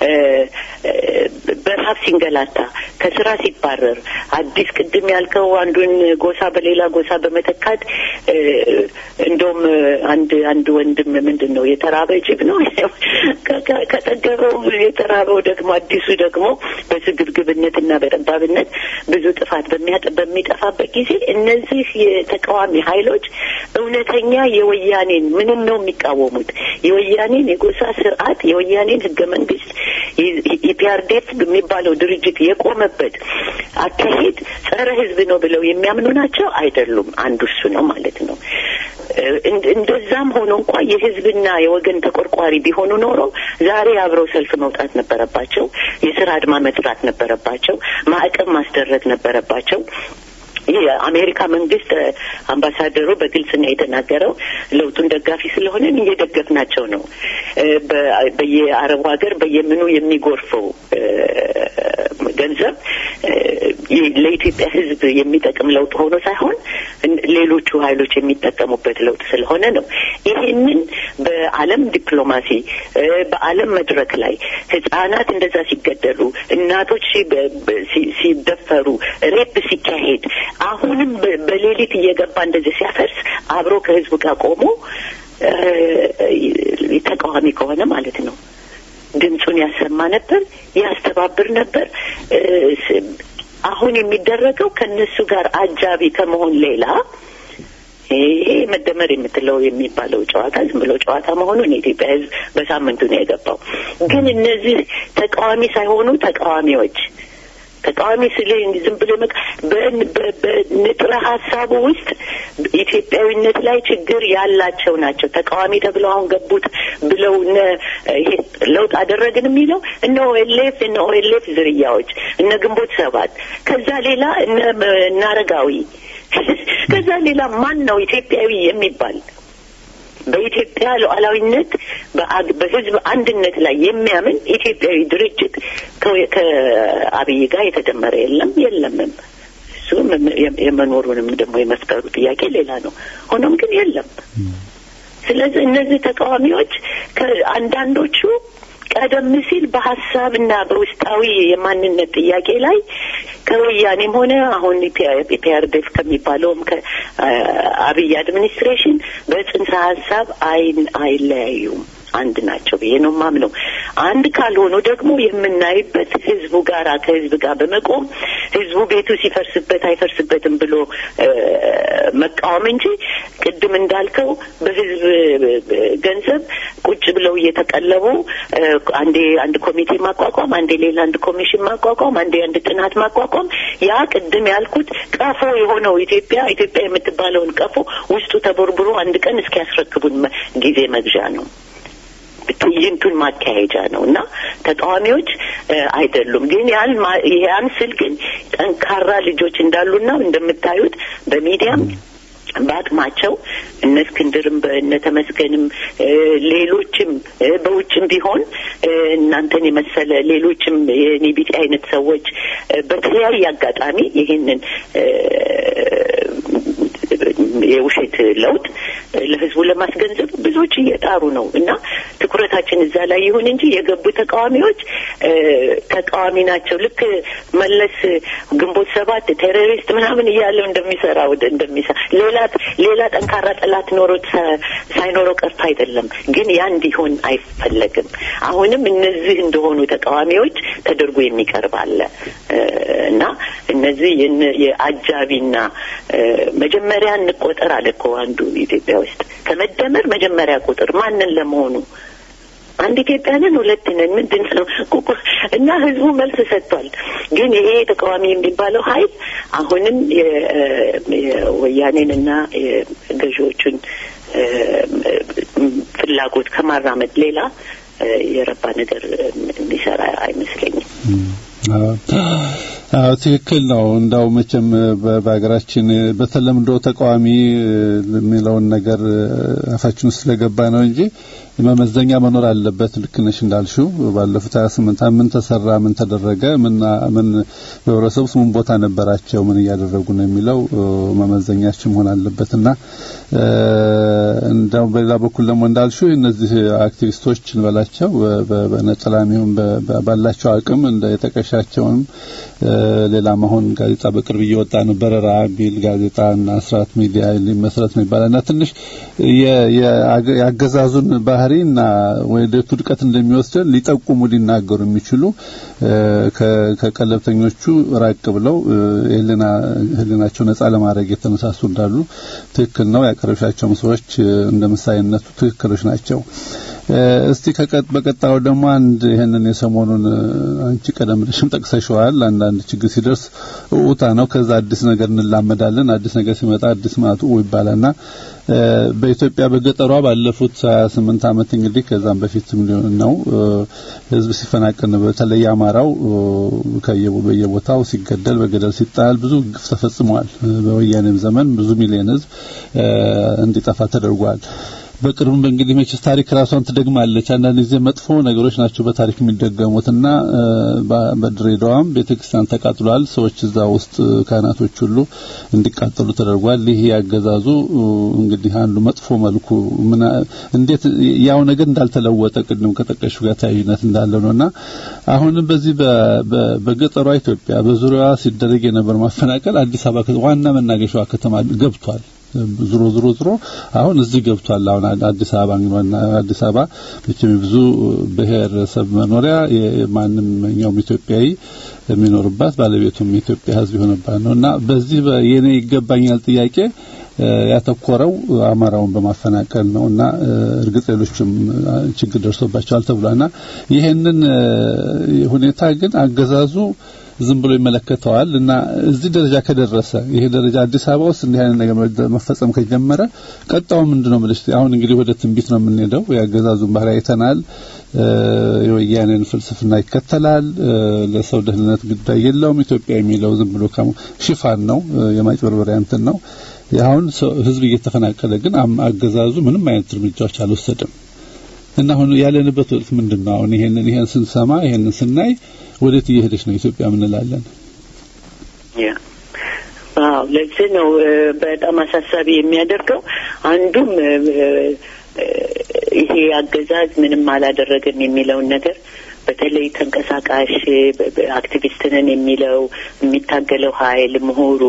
በረሀብ ሲንገላታ፣ ከስራ ሲባረር፣ አዲስ ቅድም ያልከው አንዱን ጎሳ በሌላ ጎሳ በመተካት እንደውም አንድ አንድ ወንድም ምንድን ነው የተራበ ጅብ ነው ከጠገበው የተራበው ደግሞ አዲሱ ደግሞ በስግብግብነትና በጠባብነት ብዙ ጥፋት በሚጠፋበት ጊዜ እነዚህ የተቃዋሚ ኃይሎች እውነተኛ የወያኔን ምንም ነው የሚቃወሙት የወያኔን የጎሳ ስርዓት የወያኔን ህገ መንግስት ኢፒአርዴፍ የሚባለው ድርጅት የቆመበት አካሄድ ጸረ ህዝብ ነው ብለው የሚያምኑ ናቸው አይደሉም። አንዱ እሱ ነው ማለት ነው። እንደዛም ሆኖ እንኳ የህዝብና የወገን ተቆርቋሪ ቢሆኑ ኖሮ ዛሬ አብረው ሰልፍ መውጣት ነበረባቸው። የስራ አድማ መስራት ነበረባቸው። ማዕቀብ ማስደረግ ነበረባቸው። የአሜሪካ መንግስት አምባሳደሩ በግልጽ ነው የተናገረው። ለውጡን ደጋፊ ስለሆነን እየደገፍናቸው ነው። በየአረቡ ሀገር በየምኑ የሚጎርፈው ገንዘብ ለኢትዮጵያ ህዝብ የሚጠቅም ለውጥ ሆኖ ሳይሆን ሌሎቹ ሀይሎች የሚጠቀሙበት ለውጥ ስለሆነ ነው። ይሄንን በዓለም ዲፕሎማሲ በዓለም መድረክ ላይ ህጻናት እንደዛ ሲገደሉ፣ እናቶች ሲደፈሩ፣ ሬፕ ሲካሄድ አሁንም በሌሊት እየገባ እንደዚህ ሲያፈርስ አብሮ ከህዝቡ ጋር ቆሞ ተቃዋሚ ከሆነ ማለት ነው ድምፁን ያሰማ ነበር፣ ያስተባብር ነበር። አሁን የሚደረገው ከእነሱ ጋር አጃቢ ከመሆን ሌላ ይሄ መደመር የምትለው የሚባለው ጨዋታ ዝም ብሎ ጨዋታ መሆኑን የኢትዮጵያ ህዝብ በሳምንቱ ነው የገባው። ግን እነዚህ ተቃዋሚ ሳይሆኑ ተቃዋሚዎች ተቃዋሚ ስል ዝም ብሎ በንጥረ ሀሳቡ ውስጥ ኢትዮጵያዊነት ላይ ችግር ያላቸው ናቸው። ተቃዋሚ ተብለው አሁን ገቡት ብለው ይሄ ለውጥ አደረግን የሚለው እነ ኦኤልኤፍ እነ ኦኤልኤፍ ዝርያዎች እነ ግንቦት ሰባት ከዛ ሌላ እነ አረጋዊ ከዛ ሌላ ማን ነው ኢትዮጵያዊ የሚባል በኢትዮጵያ ሉዓላዊነት በህዝብ አንድነት ላይ የሚያምን ኢትዮጵያዊ ድርጅት ከአብይ ጋር የተደመረ የለም የለምም። እሱ የመኖሩንም ደግሞ የመፍጠሩ ጥያቄ ሌላ ነው። ሆኖም ግን የለም። ስለዚህ እነዚህ ተቃዋሚዎች አንዳንዶቹ ቀደም ሲል በሀሳብና በውስጣዊ የማንነት ጥያቄ ላይ ከወያኔም ሆነ አሁን ፒአርዴፍ ከሚባለውም ከአብይ አድሚኒስትሬሽን በጽንሰ ሀሳብ አይን አይለያዩም። አንድ ናቸው ብዬ ነው ማምነው። አንድ ካልሆኑ ደግሞ የምናይበት ህዝቡ ጋር ከህዝብ ጋር በመቆም ህዝቡ ቤቱ ሲፈርስበት አይፈርስበትም ብሎ መቃወም እንጂ ቅድም እንዳልከው በህዝብ ገንዘብ ቁጭ ብለው እየተቀለቡ አንዴ አንድ ኮሚቴ ማቋቋም፣ አንዴ ሌላ አንድ ኮሚሽን ማቋቋም፣ አንዴ አንድ ጥናት ማቋቋም ያ ቅድም ያልኩት ቀፎ የሆነው ኢትዮጵያ ኢትዮጵያ የምትባለውን ቀፎ ውስጡ ተቦርብሮ አንድ ቀን እስኪያስረክቡን ጊዜ መግዣ ነው። ትዕይንቱን ማካሄጃ ነው እና ተቃዋሚዎች አይደሉም። ግን ያን ያን ስል ግን ጠንካራ ልጆች እንዳሉና እንደምታዩት በሚዲያም በአቅማቸው እነ እስክንድርም እነ ተመስገንም ሌሎችም በውጭም ቢሆን እናንተን የመሰለ ሌሎችም የኔ ቢጤ አይነት ሰዎች በተለያየ አጋጣሚ ይህንን የውሸት ለውጥ ለህዝቡ ለማስገንዘብ ብዙዎች እየጣሩ ነው እና ትኩረታችን እዛ ላይ ይሁን እንጂ የገቡ ተቃዋሚዎች ተቃዋሚ ናቸው። ልክ መለስ ግንቦት ሰባት ቴሮሪስት ምናምን እያለው እንደሚሰራ ወደ እንደሚሰራ ሌላ ሌላ ጠንካራ ጠላት ኖሮት ሳይኖረው ቀርቶ አይደለም። ግን ያ እንዲሆን አይፈለግም። አሁንም እነዚህ እንደሆኑ ተቃዋሚዎች ተደርጎ የሚቀርብ አለ እና እነዚህ የአጃቢና መጀመሪያ እንቆጠር አለ እኮ አንዱ ኢትዮጵያ ውስጥ ከመደመር መጀመሪያ ቁጥር ማንን ለመሆኑ አንድ ኢትዮጵያ ነን፣ ሁለት ነን፣ ምንድን ነው እና ህዝቡ መልስ ሰጥቷል። ግን ይሄ ተቃዋሚ የሚባለው ሀይል አሁንም የወያኔንና የገዢዎቹን ፍላጎት ከማራመድ ሌላ የረባ ነገር የሚሰራ አይመስለኝም። አዎ ትክክል ነው። እንዳው መቼም በሀገራችን በተለምዶ ተቃዋሚ የሚለውን ነገር አፋችን ውስጥ ስለገባ ነው እንጂ መመዘኛ መኖር አለበት። ልክ ነሽ እንዳልሽው ባለፉት 28 ምን ተሰራ፣ ምን ተደረገ፣ ምን ምን በህብረተሰቡ ውስጥ ምን ቦታ ነበራቸው፣ ምን እያደረጉ ነው የሚለው መመዘኛችን መሆን አለበትና እንዳው በሌላ በኩል ደግሞ እንዳልሽው እነዚህ አክቲቪስቶች እንበላቸው በነጠላም ይሁን ባላቸው አቅም እንደ የጠቀሻቸውንም ሌላም አሁን ጋዜጣ በቅርብ እየወጣ ነው በረራ ቢል ጋዜጣ እና ስርዓት ሚዲያ ሊመስረት ነው ይባላል እና ትንሽ የአገዛዙን ባህሪ እና ወደ ውድቀት እንደሚወስደን ሊጠቁሙ ሊናገሩ የሚችሉ ከቀለብተኞቹ ራቅ ብለው ህሊናቸው ነጻ ለማድረግ የተነሳሱ እንዳሉ ትክክል ነው። ያቀረብሻቸውም ሰዎች እንደ ምሳሌነቱ ትክክሎች ናቸው። እስቲ በቀጣዩ ደግሞ አንድ ይህንን የሰሞኑን አንቺ ቀደም ብለሽም ጠቅሰሽዋል። አንዳንድ ችግር ሲደርስ እውታ ነው። ከዛ አዲስ ነገር እንላመዳለን። አዲስ ነገር ሲመጣ አዲስ ማጡ ይባላልና በኢትዮጵያ በገጠሯ ባለፉት 28 ዓመት እንግዲህ ከዛም በፊትም ሊሆን ነው ህዝብ ሲፈናቀል በተለይ አማራው በየቦታው ሲገደል በገደል ሲጣል ብዙ ግፍ ተፈጽሟል። በወያኔም ዘመን ብዙ ሚሊዮን ህዝብ እንዲጠፋ ተደርጓል። በቅርቡም እንግዲህ መቼስ ታሪክ ራሷን ትደግማለች። አንዳንድ ጊዜ መጥፎ ነገሮች ናቸው በታሪክ የሚደገሙትና በድሬዳዋም ቤተክርስቲያን ተቃጥሏል። ሰዎች እዛ ውስጥ ካህናቶች ሁሉ እንዲቃጠሉ ተደርጓል። ይህ ያገዛዙ እንግዲህ አንዱ መጥፎ መልኩ እንዴት ያው ነገር እንዳልተለወጠ ቅድም ከጠቀሹ ጋር ተያያዥነት እንዳለው ነውና አሁንም በዚህ በገጠሯ ኢትዮጵያ በዙሪያዋ ሲደረግ የነበረው ማፈናቀል አዲስ አበባ ዋና መናገሻዋ ከተማ ገብቷል። ዝሮ ዝሮ ዝሮ አሁን እዚህ ገብቷል። አሁን አዲስ አበባ አዲስ አበባ መቼም ብዙ ብሔረሰብ መኖሪያ የማንኛውም ኢትዮጵያዊ የሚኖርባት ባለቤቱም የኢትዮጵያ ሕዝብ የሆነባት ነው እና በዚህ የኔ ይገባኛል ጥያቄ ያተኮረው አማራውን በማፈናቀል ነው እና እርግጥ ሌሎችም ችግር ደርሶባቸዋል ተብሏልና ይሄንን ሁኔታ ግን አገዛዙ ዝም ብሎ ይመለከተዋል እና እዚህ ደረጃ ከደረሰ ይሄ ደረጃ አዲስ አበባ ውስጥ እንዲህ አይነት ነገር መፈጸም ከጀመረ ቀጣው ምንድነው ብለሽ አሁን እንግዲህ ወደ ትንቢት ነው የምንሄደው። የአገዛዙን ባህሪ አይተናል። የወያኔን ፍልስፍና ይከተላል። ለሰው ደህንነት ጉዳይ የለውም። ኢትዮጵያ የሚለው ዝም ብሎ ሽፋን ነው፣ የማጭበርበሪያ እንትን ነው። አሁን ህዝብ እየተፈናቀለ ግን አገዛዙ ምንም አይነት እርምጃዎች አልወሰደም እና አሁን ያለንበት ወቅት ምንድን ነው? አሁን ይሄንን ይሄን ስንሰማ ይሄንን ስናይ ወዴት እየሄደች ነው ኢትዮጵያ ምንላለን? ያ አዎ፣ ለዚህ ነው በጣም አሳሳቢ የሚያደርገው አንዱም ይሄ አገዛዝ ምንም አላደረገም የሚለውን ነገር በተለይ ተንቀሳቃሽ አክቲቪስት ነን የሚለው የሚታገለው ኃይል ምሁሩ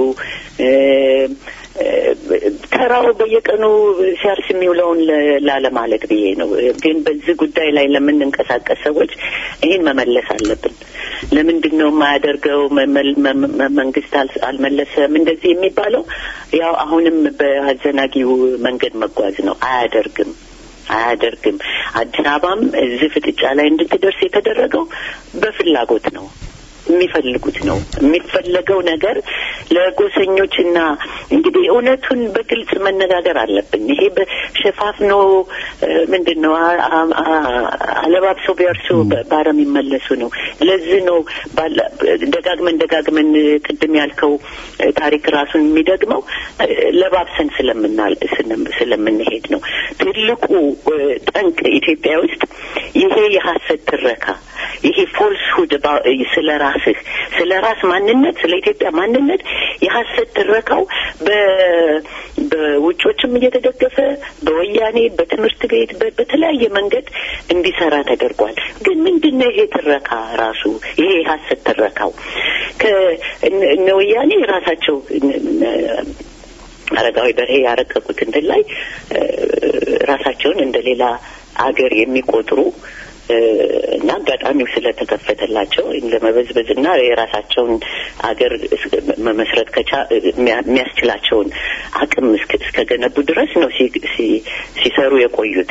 ተራው በየቀኑ ሲያርስ የሚውለውን ላለማለት ብዬ ነው። ግን በዚህ ጉዳይ ላይ ለምንንቀሳቀስ ሰዎች ይህን መመለስ አለብን። ለምንድን ነው የማያደርገው? መንግስት አልመለሰም እንደዚህ የሚባለው ያው አሁንም በአዘናጊው መንገድ መጓዝ ነው። አያደርግም አያደርግም። አዲስ አበባም እዚህ ፍጥጫ ላይ እንድትደርስ የተደረገው በፍላጎት ነው። የሚፈልጉት ነው። የሚፈለገው ነገር ለጎሰኞችና እንግዲህ እውነቱን በግልጽ መነጋገር አለብን። ይሄ በሸፋፍኖ ምንድን ነው አለባብሰው ቢያርሱ ባረም ይመለሱ ነው። ለዚህ ነው ደጋግመን ደጋግመን ቅድም ያልከው ታሪክ ራሱን የሚደግመው ለባብሰን ስለምናል ስለምንሄድ ነው። ትልቁ ጠንቅ ኢትዮጵያ ውስጥ ይሄ የሀሰት ትረካ ይሄ ፎልስሁድ ስለ ራስህ ስለ ራስ ማንነት ስለ ኢትዮጵያ ማንነት የሀሰት ትረካው በውጮችም እየተደገፈ በወያኔ በትምህርት ቤት በተለያየ መንገድ እንዲሰራ ተደርጓል። ግን ምንድን ነው ይሄ ትረካ ራሱ ይሄ የሀሰት ትረካው ከእነ ወያኔ ራሳቸው አረጋዊ በርሄ ያረቀቁት እንትን ላይ ራሳቸውን እንደ ሌላ አገር የሚቆጥሩ እና አጋጣሚው ስለተከፈተላቸው ለመበዝበዝ እና የራሳቸውን አገር መመስረት ከቻ የሚያስችላቸውን አቅም እስከገነቡ ድረስ ነው ሲሰሩ የቆዩት።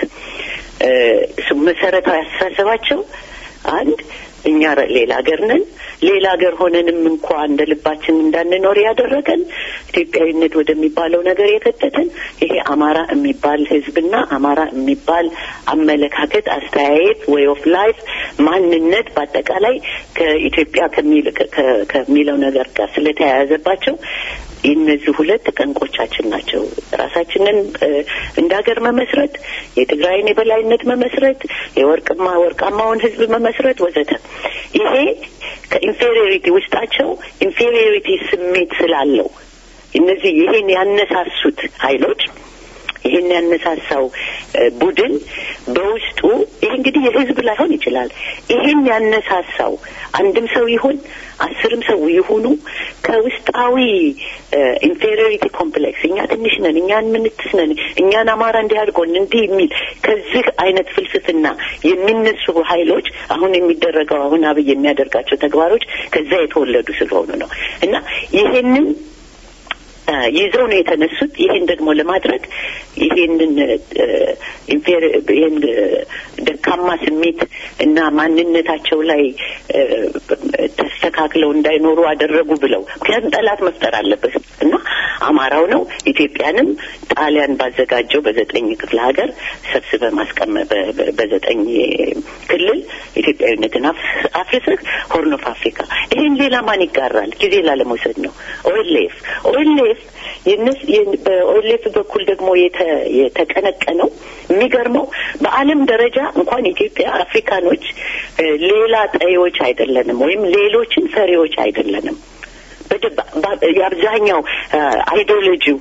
መሰረታዊ አስተሳሰባቸው አንድ እኛ ሌላ ሀገር ነን። ሌላ ሀገር ሆነንም እንኳ እንደ ልባችን እንዳንኖር ያደረገን ኢትዮጵያዊነት ወደሚባለው ነገር የከተተን ይሄ አማራ የሚባል ሕዝብና አማራ የሚባል አመለካከት፣ አስተያየት፣ ዌይ ኦፍ ላይፍ፣ ማንነት በአጠቃላይ ከኢትዮጵያ ከሚለው ነገር ጋር ስለተያያዘባቸው እነዚህ ሁለት ጠንቆቻችን ናቸው። ራሳችንን እንደ ሀገር መመስረት፣ የትግራይን የበላይነት መመስረት፣ የወርቅማ ወርቃማውን ህዝብ መመስረት ወዘተ። ይሄ ከኢንፌሪዮሪቲ ውስጣቸው ኢንፌሪዮሪቲ ስሜት ስላለው እነዚህ ይሄን ያነሳሱት ኃይሎች ይህን ያነሳሳው ቡድን በውስጡ ይህ እንግዲህ የህዝብ ላይሆን ይችላል። ይህን ያነሳሳው አንድም ሰው ይሁን አስርም ሰው ይሁኑ ከውስጣዊ ኢንፌሪዮሪቲ ኮምፕሌክስ እኛ ትንሽ ነን፣ እኛን ምንትስ ነን፣ እኛን አማራ እንዲህ አድርጎን እንዲህ የሚል ከዚህ አይነት ፍልስፍና የሚነሱ ኃይሎች አሁን የሚደረገው አሁን አብይ የሚያደርጋቸው ተግባሮች ከዛ የተወለዱ ስለሆኑ ነው እና ይሄንን ይዘው ነው የተነሱት። ይሄን ደግሞ ለማድረግ ይሄንን ይሄን ደካማ ስሜት እና ማንነታቸው ላይ ተስተካክለው እንዳይኖሩ አደረጉ ብለው ምክንያቱም ጠላት መፍጠር አለበት እና አማራው ነው ኢትዮጵያንም ጣሊያን ባዘጋጀው በዘጠኝ ክፍለ ሀገር ሰብስበ ማስቀመ በዘጠኝ ክልል ኢትዮጵያዊነትን አፍርሰህ ሆርን ኦፍ አፍሪካ ይሄን ሌላ ማን ይጋራል? ጊዜ ላለመውሰድ ነው። ኦኤልኤፍ ኦኤልኤፍ በኦኤልኤፍ በኩል ደግሞ የተቀነቀነው የሚገርመው በዓለም ደረጃ እንኳን ኢትዮጵያ አፍሪካኖች ሌላ ጠዮች አይደለንም፣ ወይም ሌሎችን ፈሪዎች አይደለንም። የአብዛኛው አይዲዮሎጂው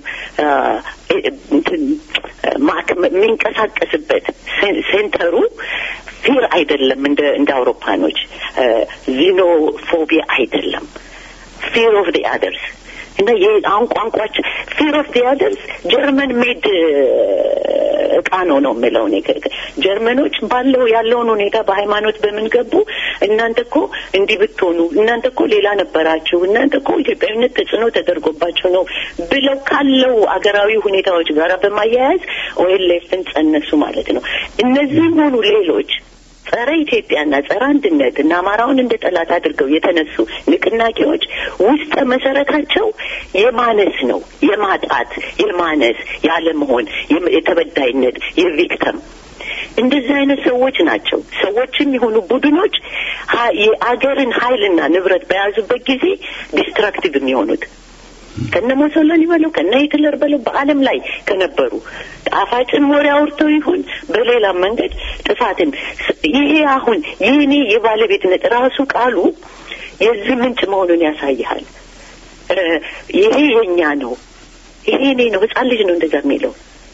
የሚንቀሳቀስበት ሴንተሩ ፊር አይደለም፣ እንደ እንደ አውሮፓኖች ዚኖፎቢያ አይደለም፣ ፊር ኦፍ ዲ አደርስ እና አሁን ቋንቋቸው ፊር ኦፍ ዲ አደርስ ጀርመን ሜድ እቃ ነው ነው የምለው እኔ ጀርመኖች ባለው ያለውን ሁኔታ በሃይማኖት በምን ገቡ እናንተ እኮ እንዲህ ብትሆኑ እናንተ እኮ ሌላ ነበራችሁ እናንተ እኮ ኢትዮጵያዊነት ተጽዕኖ ተደርጎባቸው ነው ብለው ካለው አገራዊ ሁኔታዎች ጋር በማያያዝ ኦኤልኤፍን ጸነሱ ማለት ነው እነዚህም ሆኑ ሌሎች ጸረ ኢትዮጵያና ጸረ አንድነት እና አማራውን እንደ ጠላት አድርገው የተነሱ ንቅናቄዎች ውስጠ መሰረታቸው የማነስ ነው፣ የማጣት፣ የማነስ፣ ያለመሆን፣ የተበዳይነት፣ የቪክተም እንደዚህ አይነት ሰዎች ናቸው። ሰዎችም የሆኑ ቡድኖች የአገርን ኃይልና ንብረት በያዙበት ጊዜ ዲስትራክቲቭ የሚሆኑት ከነ ሞሶሎኒ በለው ከነ ሂትለር በለው በዓለም ላይ ከነበሩ ጣፋጭን ወሬ አውርተው ይሁን በሌላ መንገድ ጥፋትን ይሄ አሁን የኔ የባለቤትነት ራሱ ቃሉ የዚህ ምንጭ መሆኑን ያሳይሃል። ይሄ የኛ ነው፣ ይሄ እኔ ነው። ህጻን ልጅ ነው እንደዛ የሚለው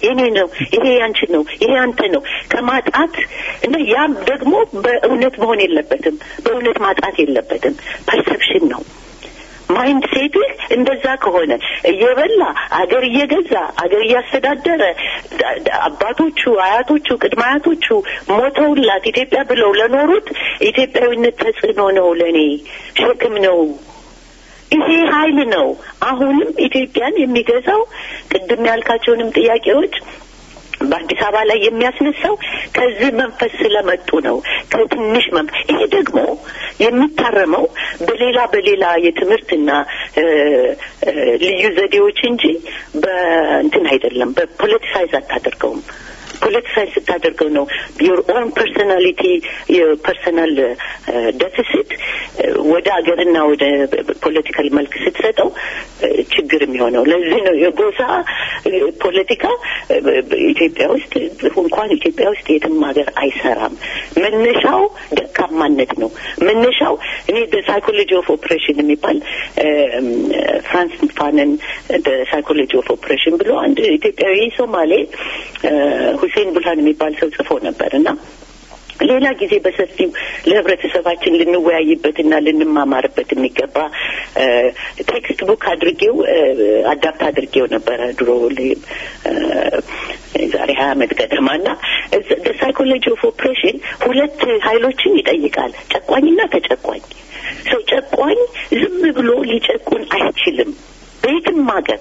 የኔ ነው፣ ይሄ ያንቺ ነው፣ ይሄ አንተ ነው ከማጣት እና ያም ደግሞ በእውነት መሆን የለበትም። በእውነት ማጣት የለበትም። ፐርሰፕሽን ነው። ማይንድ ሴትህ እንደዛ ከሆነ እየበላ አገር እየገዛ አገር እያስተዳደረ ዳ- ዳ- አባቶቹ፣ አያቶቹ፣ ቅድመ አያቶቹ ሞተውላት ኢትዮጵያ ብለው ለኖሩት ኢትዮጵያዊነት ተጽዕኖ ነው፣ ለእኔ ሸክም ነው። ይሄ ኃይል ነው። አሁንም ኢትዮጵያን የሚገዛው ቅድም ያልካቸውንም ጥያቄዎች በአዲስ አበባ ላይ የሚያስነሳው ከዚህ መንፈስ ስለመጡ ነው። ከትንሽ መንፈስ ይሄ ደግሞ የሚታረመው በሌላ በሌላ የትምህርትና እ፣ እ፣ ልዩ ዘዴዎች እንጂ በእንትን አይደለም። በፖለቲሳይዝ አታደርገውም። ፖለቲሳይዝ ስታደርገው ነው ዮር ኦን ፐርሶናሊቲ የፐርሶናል ደፊሲት ወደ ሀገርና ወደ ፖለቲካል መልክ ስትሰጠው እ፣ ችግር የሚሆነው ለዚህ ነው የጎሳ እ፣ ፖለቲካ እ፣ ኢትዮጵያ ውስጥ እንኳን ኢትዮጵያ ውስጥ የትም ሀገር አይሰራም። መነሻው ደካማነት ነው። መነሻው እኔ ሳይኮሎጂ ኦፍ ኦፕሬሽን የሚባል እ፣ ፍራንስ ፋነን ሳይኮሎጂ ኦፍ ኦፕሬሽን ብሎ አንድ ኢትዮጵያዊ ሶማሌ እ፣ ሁሴን ቡልሃን የሚባል ሰው ጽፎ ነበር እና ሌላ ጊዜ በሰፊው ለህብረተሰባችን ልንወያይበትና ልንማማርበት የሚገባ እ፣ ቴክስት ቡክ አድርጌው እ፣ አዳፕት አድርጌው ነበረ ድሮ ል- እ፣ ዛሬ ሀያ አመት ገደማ እና ሳይኮሎጂ ኦፍ ኦፕሬሽን ሁለት ኃይሎችን ይጠይቃል፣ ጨቋኝና ተጨቋኝ። ሰው ጨቋኝ ዝም ብሎ ሊጨቁን አይችልም በየትም ሀገር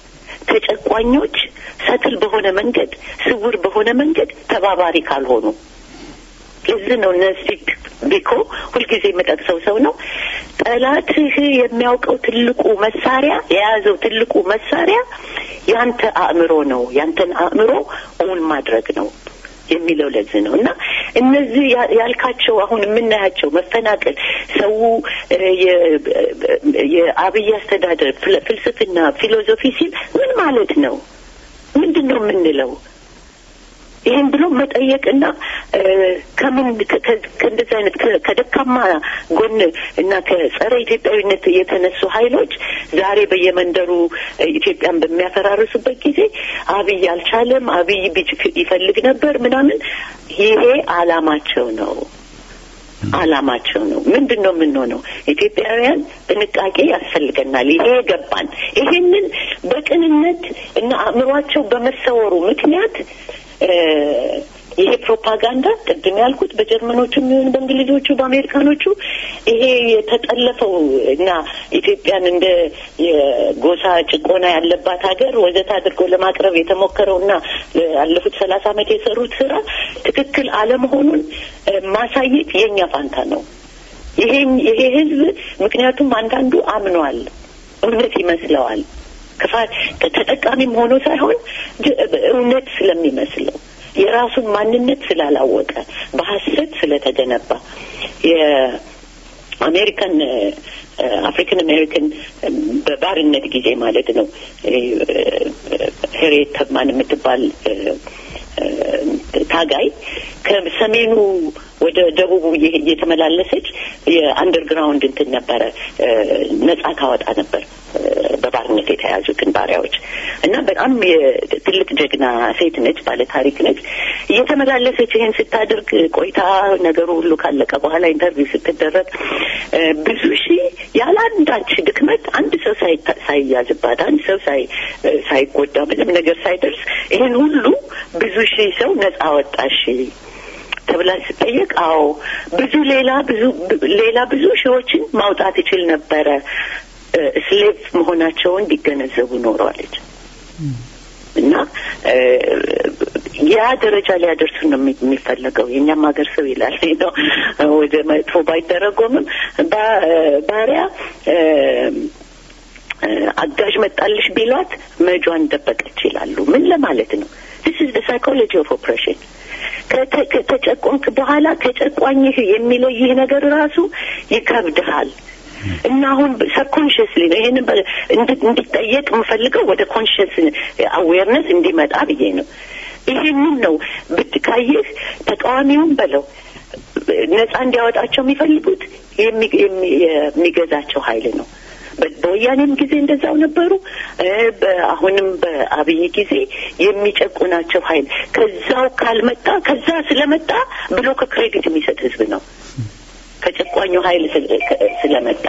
ተጨቋኞች ሰትል በሆነ መንገድ ስውር በሆነ መንገድ ተባባሪ ካልሆኑ ለዚህ ነው እነዚህ ቢኮ ሁልጊዜ የምጠቅሰው ሰው ነው። ጠላትህ የሚያውቀው ትልቁ መሳሪያ የያዘው ትልቁ መሳሪያ ያንተ አእምሮ ነው። ያንተን አእምሮ እውን ማድረግ ነው የሚለው ለዚህ ነው እና እነዚህ ያ- ያልካቸው አሁን የምናያቸው መፈናቀል፣ ሰው እ፣ የ- የአብይ አስተዳደር ፍለ- ፍልስፍና ፊሎዞፊ ሲል ምን ማለት ነው? ምንድን ነው የምንለው? ይህን ብሎ መጠየቅና እ፣ ከምን ከ- ከ- ከእንደዚህ አይነት ከ- ከደካማ ጎን እና ከጸረ ኢትዮጵያዊነት የተነሱ ኃይሎች ዛሬ በየመንደሩ እ፣ ኢትዮጵያን በሚያፈራርሱበት ጊዜ አብይ አልቻለም፣ አብይ ቢች- ይፈልግ ነበር ምናምን፣ ይሄ አላማቸው ነው አላማቸው ነው። ምንድን ነው የምንሆነው? ኢትዮጵያውያን ጥንቃቄ ያስፈልገናል። ይሄ ገባን። ይሄንን በቅንነት እና አእምሯቸው በመሰወሩ ምክንያት እ፣ ይሄ ፕሮፓጋንዳ ቅድም ያልኩት በጀርመኖቹ የሚሆን በእንግሊዞቹ በአሜሪካኖቹ ይሄ የተጠለፈው እና ኢትዮጵያን እንደ የጎሳ ጭቆና ያለባት ሀገር ወዘት አድርጎ ለማቅረብ የተሞከረው እና ያለፉት ሰላሳ ዓመት የሰሩት ስራ ትክክል አለመሆኑን እ፣ ማሳየት የእኛ ፋንታ ነው። ይሄ ይሄ ህዝብ ምክንያቱም አንዳንዱ አምኗል፣ እውነት ይመስለዋል። ክፋት ተጠቃሚም ሆኖ ሳይሆን ጅ- እውነት ስለሚመስለው የራሱን ማንነት ስላላወቀ በሀሰት ስለተገነባ የአሜሪካን አፍሪካን አሜሪካን በባርነት ጊዜ ማለት ነው ሄሬት ተብማን የምትባል እ፣ እ፣ ታጋይ ከሰሜኑ ወደ ደቡቡ እየ- እየተመላለሰች የአንደርግራውንድ እንትን ነበረ እ፣ ነጻ ታወጣ ነበር እ፣ በባርነት የተያዙትን ባሪያዎች እና በጣም የ- ትልቅ ጀግና ሴት ነች፣ ባለ ታሪክ ነች። እየተመላለሰች ይህን ስታደርግ ቆይታ ነገሩ ሁሉ ካለቀ በኋላ ኢንተርቪው ስትደረግ እ፣ ብዙ ሺህ ያለ አንዳች ድክመት አንድ ሰው ሳይታ- ሳይያዝባት አንድ ሰው ሳይ እ፣ ሳይጎዳ ምንም ነገር ሳይደርስ ይህን ሁሉ ብዙ ሺህ ሰው ነጻ ወጣሽ ተብላ ስጠየቅ አዎ ብዙ ሌላ ብዙ ሌላ ብዙ ሺዎችን ማውጣት ይችል ነበረ ስሌቭ መሆናቸውን ቢገነዘቡ ኖረዋለች እና እ፣ ያ ደረጃ ሊያደርሱ ነው የሚ- የሚፈለገው የእኛም ሀገር ሰው ይላል ነው ወደ መጥፎ ባይተረጎምም ባ- ባሪያ እ፣ እ፣ አጋዥ መጣልሽ ቢሏት መጇን ደበቀች ይላሉ ምን ለማለት ነው this is the psychology of oppression ከተ- ከተጨቆንክ በኋላ ከጨቋኝህ የሚለይህ ነገር ራሱ ይከብድሃል እና አሁን ሰብኮንሽስሊ ነው ይሄንን በ- እንድ- እንዲጠየቅ የምፈልገው ወደ ኮንሽስ አዌርነስ እንዲመጣ ብዬ ነው ይሄንን ነው ብትካይህ ተቃዋሚውን በለው ነጻ እንዲያወጣቸው የሚፈልጉት የሚ- የሚ- የሚገዛቸው ኃይል ነው በ- በወያኔም ጊዜ እንደዛው ነበሩ። እ፣ በ- አሁንም በአብይ ጊዜ የሚጨቁናቸው ኃይል ከዛው ካልመጣ ከዛ ስለመጣ ብሎ ከክሬዲት የሚሰጥ ህዝብ ነው ከጨቋኙ ኃይል ስለ- ከ- ስለመጣ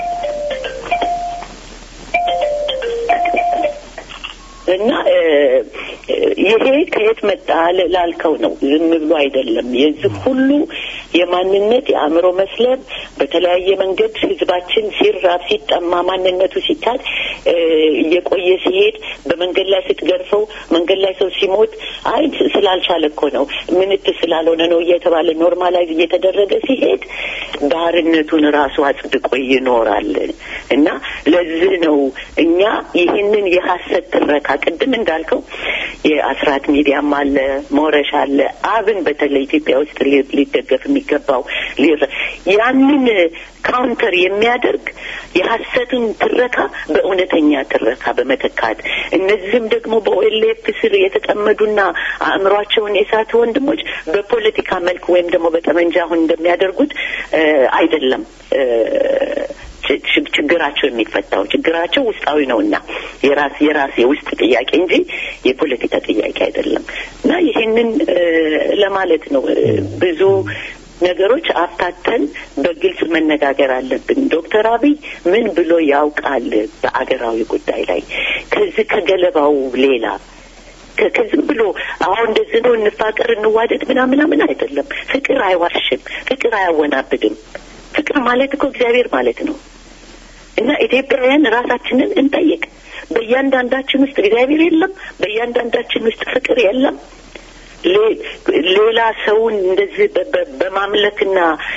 እና እ፣ ይሄ ከየት መጣ ል- ላልከው ነው። ዝም ብሎ አይደለም። የዚህ ሁሉ የማንነት የአእምሮ መስለብ በተለያየ መንገድ ህዝባችን ሲራብ ሲጠማ ማንነቱ ሲካድ እ፣ እየቆየ ሲሄድ በመንገድ ላይ ስትገርፈው መንገድ ላይ ሰው ሲሞት አይ ስላልቻለ እኮ ነው ምንት ስላልሆነ ነው እየተባለ ኖርማላይዝ እየተደረገ ሲሄድ ባርነቱን ራሱ አጽድቆ ይኖራል እና ለዚህ ነው እኛ ይህንን የሀሰት ትረካ ቅድም እንዳልከው የአስራት ሚዲያም አለ ሞረሽ አለ አብን በተለይ ኢትዮጵያ ውስጥ ሊ- ሊደገፍ የሚገባው ሊረ- ያንን ካውንተር የሚያደርግ የሀሰትን ትረካ በእውነተኛ ትረካ በመተካት እነዚህም ደግሞ በኦኤልኤፍ ስር የተጠመዱና አእምሯቸውን የሳቱ ወንድሞች በፖለቲካ መልክ ወይም ደግሞ በጠመንጃ አሁን እንደሚያደርጉት እ፣ አይደለም እ፣ ች- ች- ችግራቸው የሚፈታው ችግራቸው ውስጣዊ ነውና የራስ የራስ የውስጥ ጥያቄ እንጂ የፖለቲካ ጥያቄ አይደለም እና ይሄንን እ፣ ለማለት ነው እ፣ ብዙ ነገሮች አፍታተን በግልጽ መነጋገር አለብን። ዶክተር አብይ ምን ብሎ ያውቃል በአገራዊ ጉዳይ ላይ ከዚህ ከገለባው ሌላ ከ- ከዝም ብሎ አሁን እንደዚህ ነው እንፋቀር እንዋደድ ምናምን ምናምን አይደለም። ፍቅር አይዋሽም፣ ፍቅር አያወናብድም። ፍቅር ማለት እኮ እግዚአብሔር ማለት ነው። እና ኢትዮጵያውያን ራሳችንን እንጠይቅ። በእያንዳንዳችን ውስጥ እግዚአብሔር የለም? በእያንዳንዳችን ውስጥ ፍቅር የለም? ሌ- ሌላ ሰውን እንደዚህ በ- በ- በማምለክና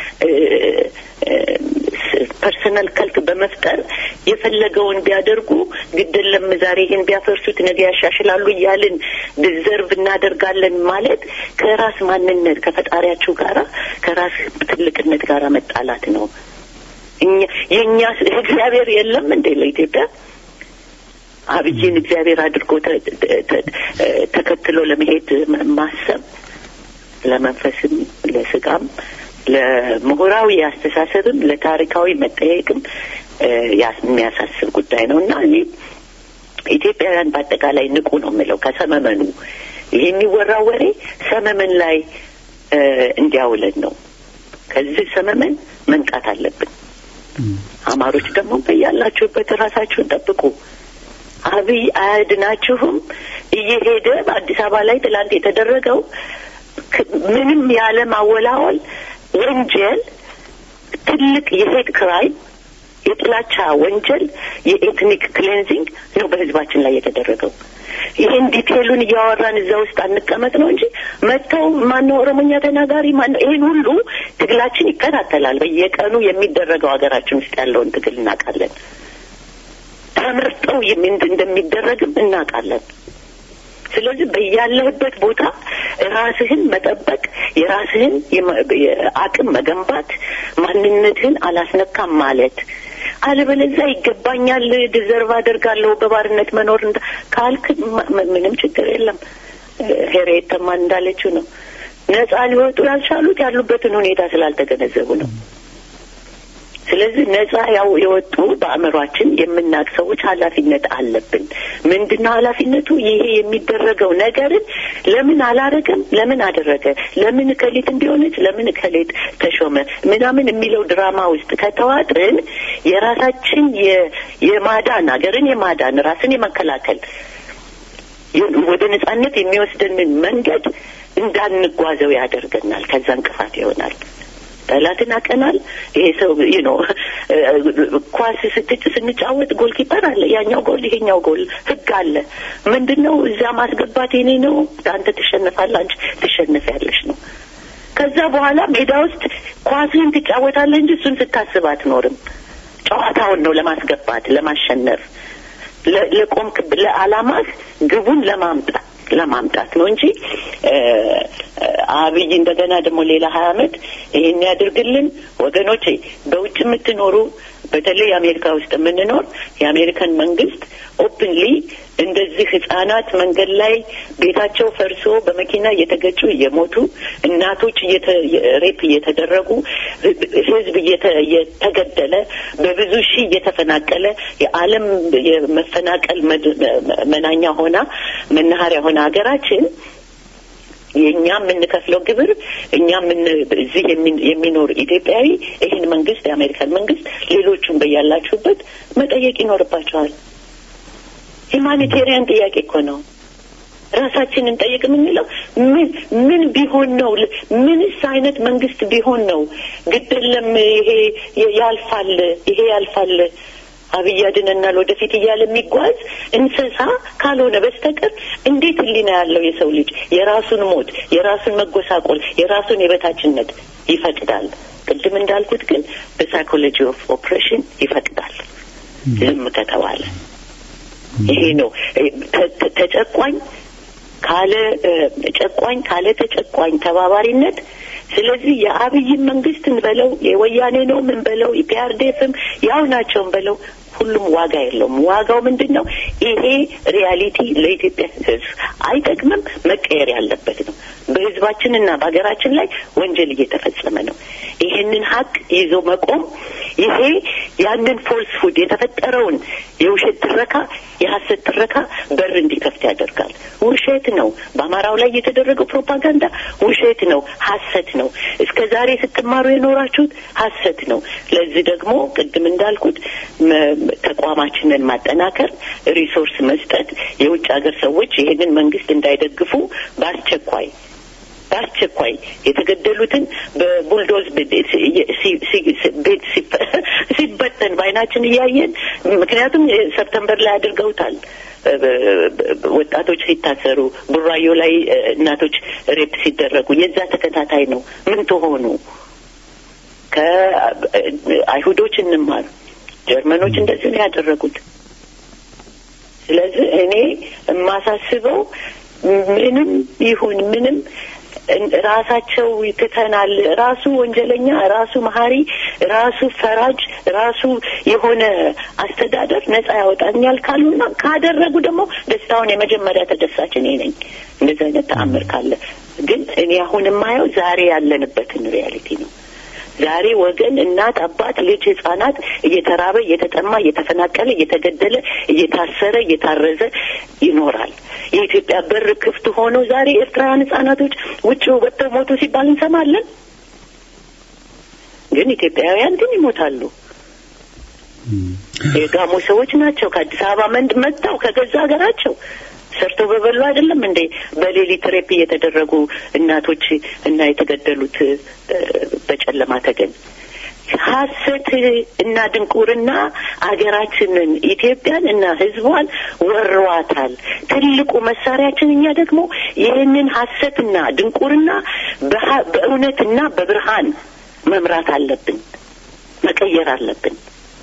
ፐርሰናል ከልክ በመፍጠር የፈለገውን ቢያደርጉ ግድለም ዛሬ ይህን ቢያፈርሱት ነገ ያሻሽላሉ እያልን ዲዘርቭ እናደርጋለን ማለት ከራስ ማንነት ከፈጣሪያችሁ ጋራ ከራስ ትልቅነት ጋራ መጣላት ነው። እኛ የእኛ እግዚአብሔር የለም እንዴ ለኢትዮጵያ አብይን እግዚአብሔር አድርጎ ተ- ተ- ተ- ተከትሎ ለመሄድ ማ- ማሰብ ለመንፈስም ለስጋም ለምሁራዊ አስተሳሰብም ለታሪካዊ መጠየቅም እ፣ ያስ- የሚያሳስብ ጉዳይ ነው እና እኔ ኢትዮጵያውያን በአጠቃላይ ንቁ ነው የምለው ከሰመመኑ ይህ የሚወራው ወሬ ሰመመን ላይ እ፣ እንዲያውለን ነው። ከዚህ ሰመመን መንቃት አለብን። አማሮች ደግሞ በያላችሁበት ራሳችሁን ጠብቁ። አብይ አያድናችሁም። እየሄደ በአዲስ አበባ ላይ ትላንት የተደረገው ክ- ምንም ያለ ማወላወል ወንጀል ትልቅ የሄድ ክራይም የጥላቻ ወንጀል የኤትኒክ ክሌንዚንግ ነው በህዝባችን ላይ የተደረገው። ይሄን ዲቴሉን እያወራን እዛ ውስጥ አንቀመጥ ነው እንጂ መጥተው ማነው ኦሮሞኛ ተናጋሪ ማነው ይሄን ሁሉ ትግላችን ይከታተላል። በየቀኑ የሚደረገው ሀገራችን ውስጥ ያለውን ትግል እናውቃለን። ተመርጠው የሚ- እንደሚደረግም እናውቃለን። ስለዚህ በያለህበት ቦታ ራስህን መጠበቅ፣ የራስህን የመ- የአቅም መገንባት፣ ማንነትህን አላስነካም ማለት አለበለዚያ ይገባኛል፣ ዲዘርቭ አደርጋለሁ በባርነት መኖር እንዳ- ካልክ ማ- ም- ምንም ችግር የለም። ሄሬት ተማን እንዳለችው ነው። ነጻ ሊወጡ ያልቻሉት ያሉበትን ሁኔታ ስላልተገነዘቡ ነው። ስለዚህ ነጻ ያው የወጡ በአእምሯችን የምናውቅ ሰዎች ኃላፊነት አለብን። ምንድነው ኃላፊነቱ? ይሄ የሚደረገው ነገርን ለምን አላረገም፣ ለምን አደረገ፣ ለምን እከሌት እንዲሆነች፣ ለምን እከሌት ተሾመ ምናምን የሚለው ድራማ ውስጥ ከተዋጥን የራሳችን የ- የማዳን ሀገርን የማዳን ራስን የመከላከል የ- ወደ ነጻነት የሚወስደንን መንገድ እንዳንጓዘው ያደርገናል። ከዛ እንቅፋት ይሆናል። ጠላትን አቀናል። ይሄ ሰው ይህ ነው። ኳስ ስትጭ ስንጫወት ጎል ኪፐር አለ፣ ያኛው ጎል ይሄኛው ጎል ህግ አለ። ምንድን ነው እዛ ማስገባት የኔ ነው፣ አንተ ትሸነፋለህ፣ አንቺ ትሸነፊያለሽ ነው። ከዛ በኋላ ሜዳ ውስጥ ኳስህን ትጫወታለህ እንጂ እሱን ስታስብ አትኖርም። ጨዋታውን ነው ለማስገባት ለማሸነፍ ለ- ለቆምክ ለአላማህ ግቡን ለማምጣት ለማምጣት ነው እንጂ እ፣ እ፣ አብይ እንደገና ደግሞ ሌላ ሀያ አመት ይሄን ያድርግልን። ወገኖቼ በውጭ የምትኖሩ በተለይ አሜሪካ ውስጥ የምንኖር የአሜሪካን መንግስት ኦፕንሊ እንደዚህ ህጻናት መንገድ ላይ ቤታቸው ፈርሶ በመኪና እየተገጩ እየሞቱ እናቶች ሬፕ እየተደረጉ ህዝብ እየተገደለ በብዙ ሺህ እየተፈናቀለ የዓለም የመፈናቀል መናኛ ሆና መናኸሪያ ሆነ ሀገራችን የእኛ የምንከፍለው ግብር እኛ እዚህ የሚኖር ኢትዮጵያዊ ይህን መንግስት የአሜሪካን መንግስት ሌሎቹን በያላችሁበት መጠየቅ ይኖርባቸዋል። ሂማኒቴሪያን ጥያቄ እኮ ነው። ራሳችንን ጠይቅ የምንለው ምን ምን ቢሆን ነው? ምንስ አይነት መንግስት ቢሆን ነው? ግድለም ይሄ ያልፋል፣ ይሄ ያልፋል አብይ ያድነናል ወደፊት እያለ የሚጓዝ እንስሳ ካልሆነ በስተቀር እንዴት ህሊና ያለው የሰው ልጅ የራሱን ሞት፣ የራሱን መጎሳቆል፣ የራሱን የበታችነት ይፈቅዳል? ቅድም እንዳልኩት ግን በሳይኮሎጂ ኦፍ ኦፕሬሽን ይፈቅዳል ዝም ከተባለ። ይሄ ነው ተጨቋኝ ካለ ጨቋኝ ካለ ተጨቋኝ ተባባሪነት ስለዚህ የአብይን መንግስት እንበለው የወያኔ ነው ምን በለው የፒአርዴፍም ያው ናቸውን በለው ሁሉም ዋጋ የለውም። ዋጋው ምንድን ነው? ይሄ ሪያሊቲ ለኢትዮጵያ ህዝብ አይጠቅምም፣ መቀየር ያለበት ነው። በህዝባችንና በሀገራችን ላይ ወንጀል እየተፈጸመ ነው። ይህንን ሀቅ ይዞ መቆም ይሄ ያንን ፎልስ ፉድ የተፈጠረውን የውሸት ትረካ የሀሰት ትረካ በር እንዲከፍት ያደርጋል። ውሸት ነው። በአማራው ላይ የተደረገው ፕሮፓጋንዳ ውሸት ነው፣ ሀሰት ነው። እስከ ዛሬ ስትማሩ የኖራችሁት ሀሰት ነው። ለዚህ ደግሞ ቅድም እንዳልኩት ተቋማችንን ማጠናከር፣ ሪሶርስ መስጠት፣ የውጭ ሀገር ሰዎች ይህንን መንግስት እንዳይደግፉ በአስቸኳይ በአስቸኳይ የተገደሉትን በቡልዶዝ ቤት ሲበተን በአይናችን እያየን ምክንያቱም ሰፕተምበር ላይ አድርገውታል። ወጣቶች ሲታሰሩ፣ ቡራዮ ላይ እናቶች ሬፕ ሲደረጉ የዛ ተከታታይ ነው። ምን ትሆኑ? ከአይሁዶች እንማር። ጀርመኖች እንደዚህ ነው ያደረጉት። ስለዚህ እኔ የማሳስበው ምንም ይሁን ምንም ራሳቸው ትተናል። ራሱ ወንጀለኛ፣ ራሱ መሀሪ፣ ራሱ ፈራጅ፣ ራሱ የሆነ አስተዳደር ነጻ ያወጣኛል ካሉና ካደረጉ ደግሞ ደስታውን የመጀመሪያ ተደሳች እኔ ነኝ። እንደዚህ አይነት ተአምር ካለ ግን እኔ አሁን የማየው ዛሬ ያለንበትን ሪያሊቲ ነው። ዛሬ ወገን፣ እናት፣ አባት፣ ልጅ፣ ህጻናት እየተራበ እየተጠማ እየተፈናቀለ እየተገደለ እየታሰረ እየታረዘ ይኖራል። የኢትዮጵያ በር ክፍት ሆኖ ዛሬ ኤርትራውያን ህጻናቶች ውጭ ወጥተው ሞቱ ሲባል እንሰማለን። ግን ኢትዮጵያውያን ግን ይሞታሉ። የጋሞ ሰዎች ናቸው ከአዲስ አበባ መንድ መጥተው ከገዛ ሀገራቸው ሰርተው በበሉ አይደለም እንዴ በሌሊት ሬፕ እየተደረጉ እናቶች እና የተገደሉት በጨለማ ተገን ሀሰት እና ድንቁርና አገራችንን ኢትዮጵያን እና ህዝቧን ወሯታል። ትልቁ መሳሪያችን እኛ ደግሞ ይህንን ሀሰትና ድንቁርና በእውነትና በብርሃን መምራት አለብን፣ መቀየር አለብን።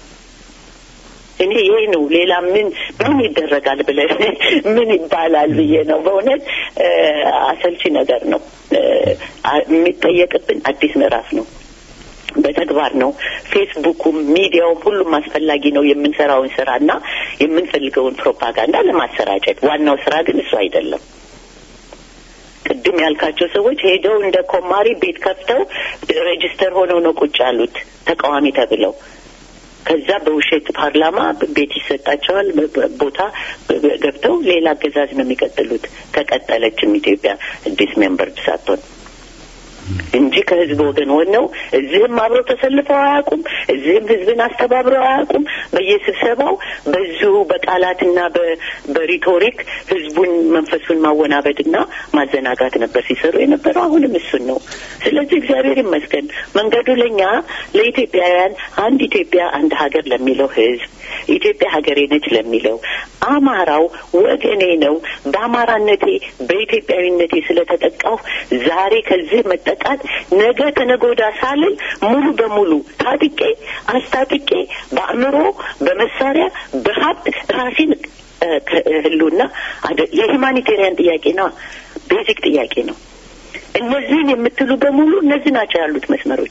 እኔ ይሄ ነው። ሌላ ምን ምን ይደረጋል ብለን ምን ይባላል ብዬ ነው። በእውነት አሰልቺ ነገር ነው። የሚጠየቅብን አዲስ ምዕራፍ ነው። በተግባር ነው። ፌስቡኩም ሚዲያውም ሁሉም አስፈላጊ ነው። የምንሰራውን ስራ እና የምንፈልገውን ፕሮፓጋንዳ ለማሰራጨት ዋናው ስራ ግን እሱ አይደለም። ቅድም ያልካቸው ሰዎች ሄደው እንደ ኮማሪ ቤት ከፍተው ሬጅስተር ሆነው ነው ቁጭ ያሉት ተቃዋሚ ተብለው ከዛ በውሸት ፓርላማ ቤት ይሰጣቸዋል። ቦታ ገብተው ሌላ አገዛዝ ነው የሚቀጥሉት። ከቀጠለችም ኢትዮጵያ አዲስ ሜምበር ሳትሆን እንጂ ከህዝብ ወገን ሆነው እዚህም አብረው ተሰልፈው አያውቁም። እዚህም ህዝብን አስተባብረው አያውቁም። በየስብሰባው በዚሁ በቃላትና በሪቶሪክ ህዝቡን መንፈሱን ማወናበድና ማዘናጋት ነበር ሲሰሩ የነበረው። አሁንም እሱን ነው። ስለዚህ እግዚአብሔር ይመስገን መንገዱ ለእኛ ለኢትዮጵያውያን አንድ ኢትዮጵያ አንድ ሀገር ለሚለው ህዝብ ኢትዮጵያ ሀገሬ ነች ለሚለው አማራው ወገኔ ነው፣ በአማራነቴ በኢትዮጵያዊነቴ ስለተጠቃሁ ዛሬ ከዚህ መጠቃት ነገ ከነጎዳ ሳልል ሙሉ በሙሉ ታጥቄ አስታጥቄ በአእምሮ በመሳሪያ በሀብት ራሴን ህሉና የሂማኒቴሪያን ጥያቄ ነው፣ ቤዚክ ጥያቄ ነው። እነዚህን የምትሉ በሙሉ እነዚህ ናቸው ያሉት መስመሮች።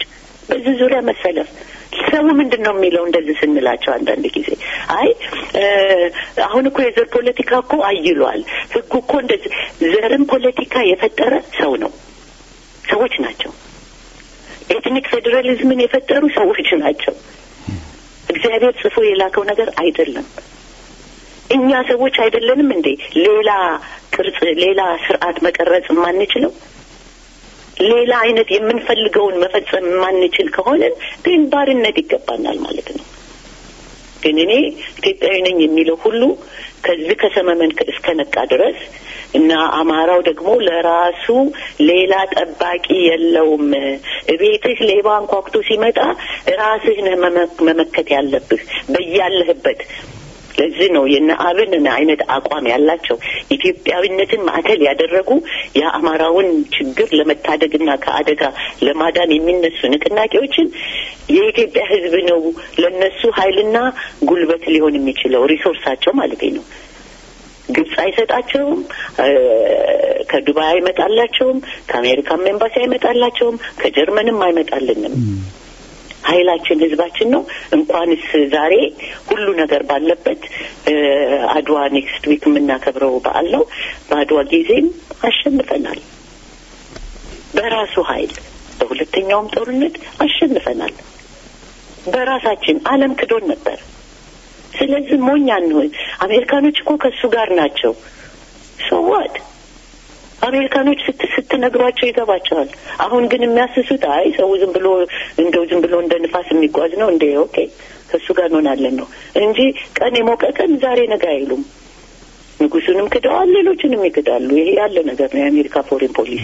በዚህ ዙሪያ መሰለፍ ሰው ምንድን ነው የሚለው እንደዚህ ስንላቸው አንዳንድ ጊዜ አይ አሁን እኮ የዘር ፖለቲካ እኮ አይሏል ህጉ እኮ እንደዚህ ዘርን ፖለቲካ የፈጠረ ሰው ነው ሰዎች ናቸው ኤትኒክ ፌዴራሊዝምን የፈጠሩ ሰዎች ናቸው እግዚአብሔር ጽፎ የላከው ነገር አይደለም እኛ ሰዎች አይደለንም እንዴ ሌላ ቅርጽ ሌላ ስርዓት መቀረጽ የማንችለው ሌላ አይነት የምንፈልገውን መፈጸም የማንችል ከሆነን ግን ባርነት ይገባናል ማለት ነው ግን እኔ ኢትዮጵያዊ ነኝ የሚለው ሁሉ ከዚህ ከሰመመን እስከ ነቃ ድረስ እና አማራው ደግሞ ለራሱ ሌላ ጠባቂ የለውም። እቤትህ ሌባ አንኳኩቶ ሲመጣ ራስህ ነህ መመከት ያለብህ በያለህበት። ለዚህ ነው የነ አብን አይነት አቋም ያላቸው ኢትዮጵያዊነትን ማዕከል ያደረጉ የአማራውን ችግር ለመታደግና ከአደጋ ለማዳን የሚነሱ ንቅናቄዎችን የኢትዮጵያ ሕዝብ ነው ለነሱ ኃይልና ጉልበት ሊሆን የሚችለው ሪሶርሳቸው ማለት ነው። ግብጽ አይሰጣቸውም፣ ከዱባይ አይመጣላቸውም፣ ከአሜሪካም ኤምባሲ አይመጣላቸውም፣ ከጀርመንም አይመጣልንም። ኃይላችን ህዝባችን ነው። እንኳንስ ዛሬ ሁሉ ነገር ባለበት አድዋ ኔክስት ዊክ የምናከብረው በዓል ነው። በአድዋ ጊዜም አሸንፈናል። በራሱ ኃይል በሁለተኛውም ጦርነት አሸንፈናል። በራሳችን ዓለም ክዶን ነበር። ስለዚህ ሞኝ አንሆን። አሜሪካኖች እኮ ከእሱ ጋር ናቸው። ሶዋት አሜሪካኖች ስት ስትነግሯቸው ይገባቸዋል። አሁን ግን የሚያስሱት አይ ሰው ዝም ብሎ እንደው ዝም ብሎ እንደ ንፋስ የሚጓዝ ነው እንደ ኦኬ ከእሱ ጋር እንሆናለን ነው እንጂ ቀን የሞቀ ቀን ዛሬ ነገ አይሉም። ንጉሱንም ክደዋል፣ ሌሎችንም ይክዳሉ። ይሄ ያለ ነገር ነው። የአሜሪካ ፎሬን ፖሊሲ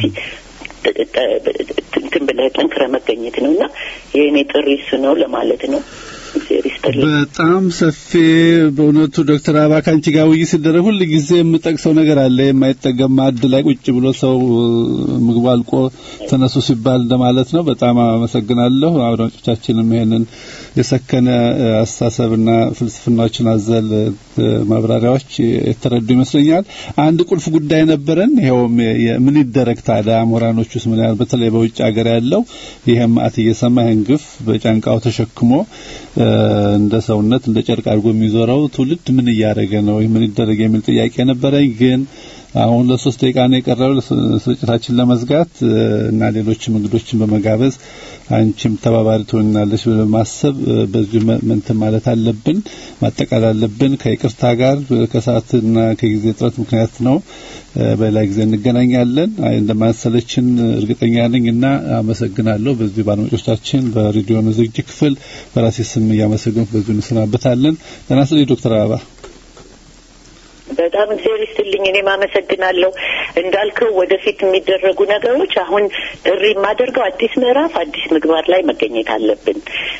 እንትን ብለህ ጠንክረህ መገኘት ነው እና የእኔ ጥሪ እሱ ነው ለማለት ነው። በጣም ሰፊ በእውነቱ ዶክተር አባ ከአንቺ ጋር ውይይት ሲደረግ ሁል ጊዜ የምጠቅሰው ነገር አለ። የማይጠገም ማዕድ ላይ ቁጭ ብሎ ሰው ምግቡ አልቆ ተነሱ ሲባል እንደማለት ነው። በጣም አመሰግናለሁ። አድማጮቻችንም ይሄንን የሰከነ አስተሳሰብና ፍልስፍናዎችን አዘል ማብራሪያዎች የተረዱ ይመስለኛል። አንድ ቁልፍ ጉዳይ ነበረን። ይኸውም ምን ይደረግ ታዲያ ምሁራኖች ውስጥ ምን ያህል በተለይ በውጭ ሀገር ያለው ይሄን ማዕት እየሰማ ይህን ግፍ በጫንቃው ተሸክሞ እንደ ሰውነት እንደ ጨርቅ አድርጎ የሚዞረው ትውልድ ምን እያደረገ ነው? ምን ይደረግ የሚል ጥያቄ ነበረኝ ግን አሁን ለሶስት ደቂቃ ነው የቀረው ስርጭታችን ለመዝጋት እና ሌሎችም እንግዶችን በመጋበዝ አንቺም ተባባሪ ትሆናለች በማሰብ በዚሁ እንትን ማለት አለብን ማጠቃለል አለብን። ከይቅርታ ጋር ከሰዓትና ከጊዜ እጥረት ምክንያት ነው። በሌላ ጊዜ እንገናኛለን። እንደማንሰለችን እርግጠኛ ነኝ እና አመሰግናለሁ። በዚህ በአድማጮቻችን በሬዲዮ ዝግጅት ክፍል በራሴ ስም እያመሰገንኩ በዚሁ እንሰናበታለን። ጤና ይስጥልኝ ዶክተር አበባ። በጣም እግዚአብሔር ይስጥልኝ። እኔም አመሰግናለሁ። እንዳልከው ወደፊት የሚደረጉ ነገሮች አሁን ጥሪ የማደርገው አዲስ ምዕራፍ፣ አዲስ ምግባር ላይ መገኘት አለብን።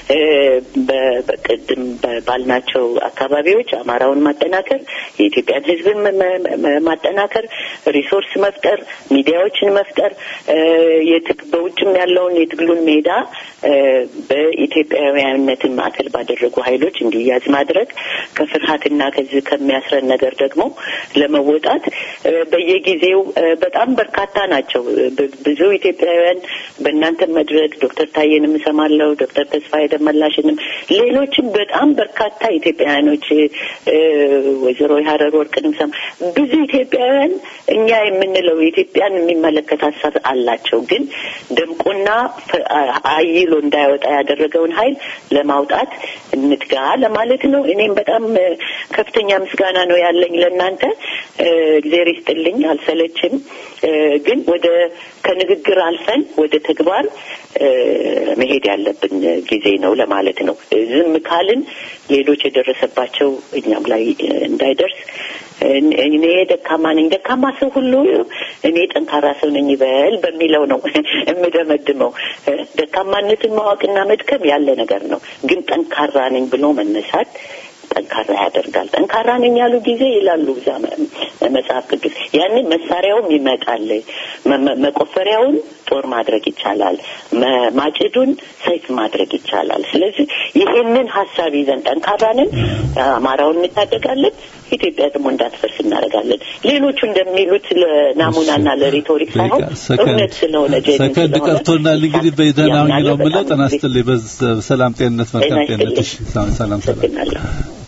በቅድም ባልናቸው አካባቢዎች አማራውን ማጠናከር፣ የኢትዮጵያን ሕዝብን ማጠናከር፣ ሪሶርስ መፍጠር፣ ሚዲያዎችን መፍጠር፣ በውጭም ያለውን የትግሉን ሜዳ በኢትዮጵያውያንነትን ማዕከል ባደረጉ ኃይሎች እንዲያዝ ማድረግ ከፍርሃትና ከዚህ ከሚያስረን ነገር ደግሞ ለመወጣት በየጊዜው በጣም በርካታ ናቸው። ብዙ ኢትዮጵያውያን በእናንተ መድረክ ዶክተር ታዬንም እሰማለሁ፣ ዶክተር ተስፋዬ ደመላሽንም ሌሎችም በጣም በርካታ ኢትዮጵያውያኖች ወይዘሮ የሀረር ወርቅንም ሰማ ብዙ ኢትዮጵያውያን እኛ የምንለው ኢትዮጵያን የሚመለከት ሀሳብ አላቸው። ግን ደምቆና አይሎ እንዳይወጣ ያደረገውን ኃይል ለማውጣት እንትጋ ለማለት ነው። እኔም በጣም ከፍተኛ ምስጋና ነው ያለኝ ለእናንተ። እግዜር ይስጥልኝ፣ አልሰለችም። ግን ወደ ከንግግር አልፈን ወደ ተግባር መሄድ ያለብን ጊዜ ነው ለማለት ነው። ዝም ካልን ሌሎች የደረሰባቸው እኛም ላይ እንዳይደርስ እኔ ደካማ ነኝ፣ ደካማ ሰው ሁሉ እኔ ጠንካራ ሰው ነኝ ይበል በሚለው ነው የምደመድመው። ደካማነትን ማወቅና መድከም ያለ ነገር ነው። ግን ጠንካራ ነኝ ብሎ መነሳት ጠንካራ ያደርጋል። ጠንካራ ነኝ ያሉ ጊዜ ይላሉ እዛ መጽሐፍ ቅዱስ። ያንን መሳሪያውም ይመጣል፣ መቆፈሪያውን ጦር ማድረግ ይቻላል። መ- ማጭዱን ሰይፍ ማድረግ ይቻላል። ስለዚህ ይሄንን ሀሳብ ይዘን ጠንካራንን አማራውን እንታደጋለን፣ ኢትዮጵያ ደግሞ እንዳትፈርስ እናደርጋለን። ሌሎቹ እንደሚሉት ለናሙናና ለሪቶሪክ ሳይሆን ሰከንድ እውነት ስለሆነ ጄኒን ሰከንድ ስለሆነ ቀርቶናል። እንግዲህ በደህና ሁኚ ነው ያምናለሁ። የምለው። በጣም ጤና ይስጥልኝ። በሰላም ጤንነት፣ መልካም ጤና ጤንነት። ይስጥልኝ። እሺ፣ ሰላም ሰላም ሰላም። አመሰግናለሁ።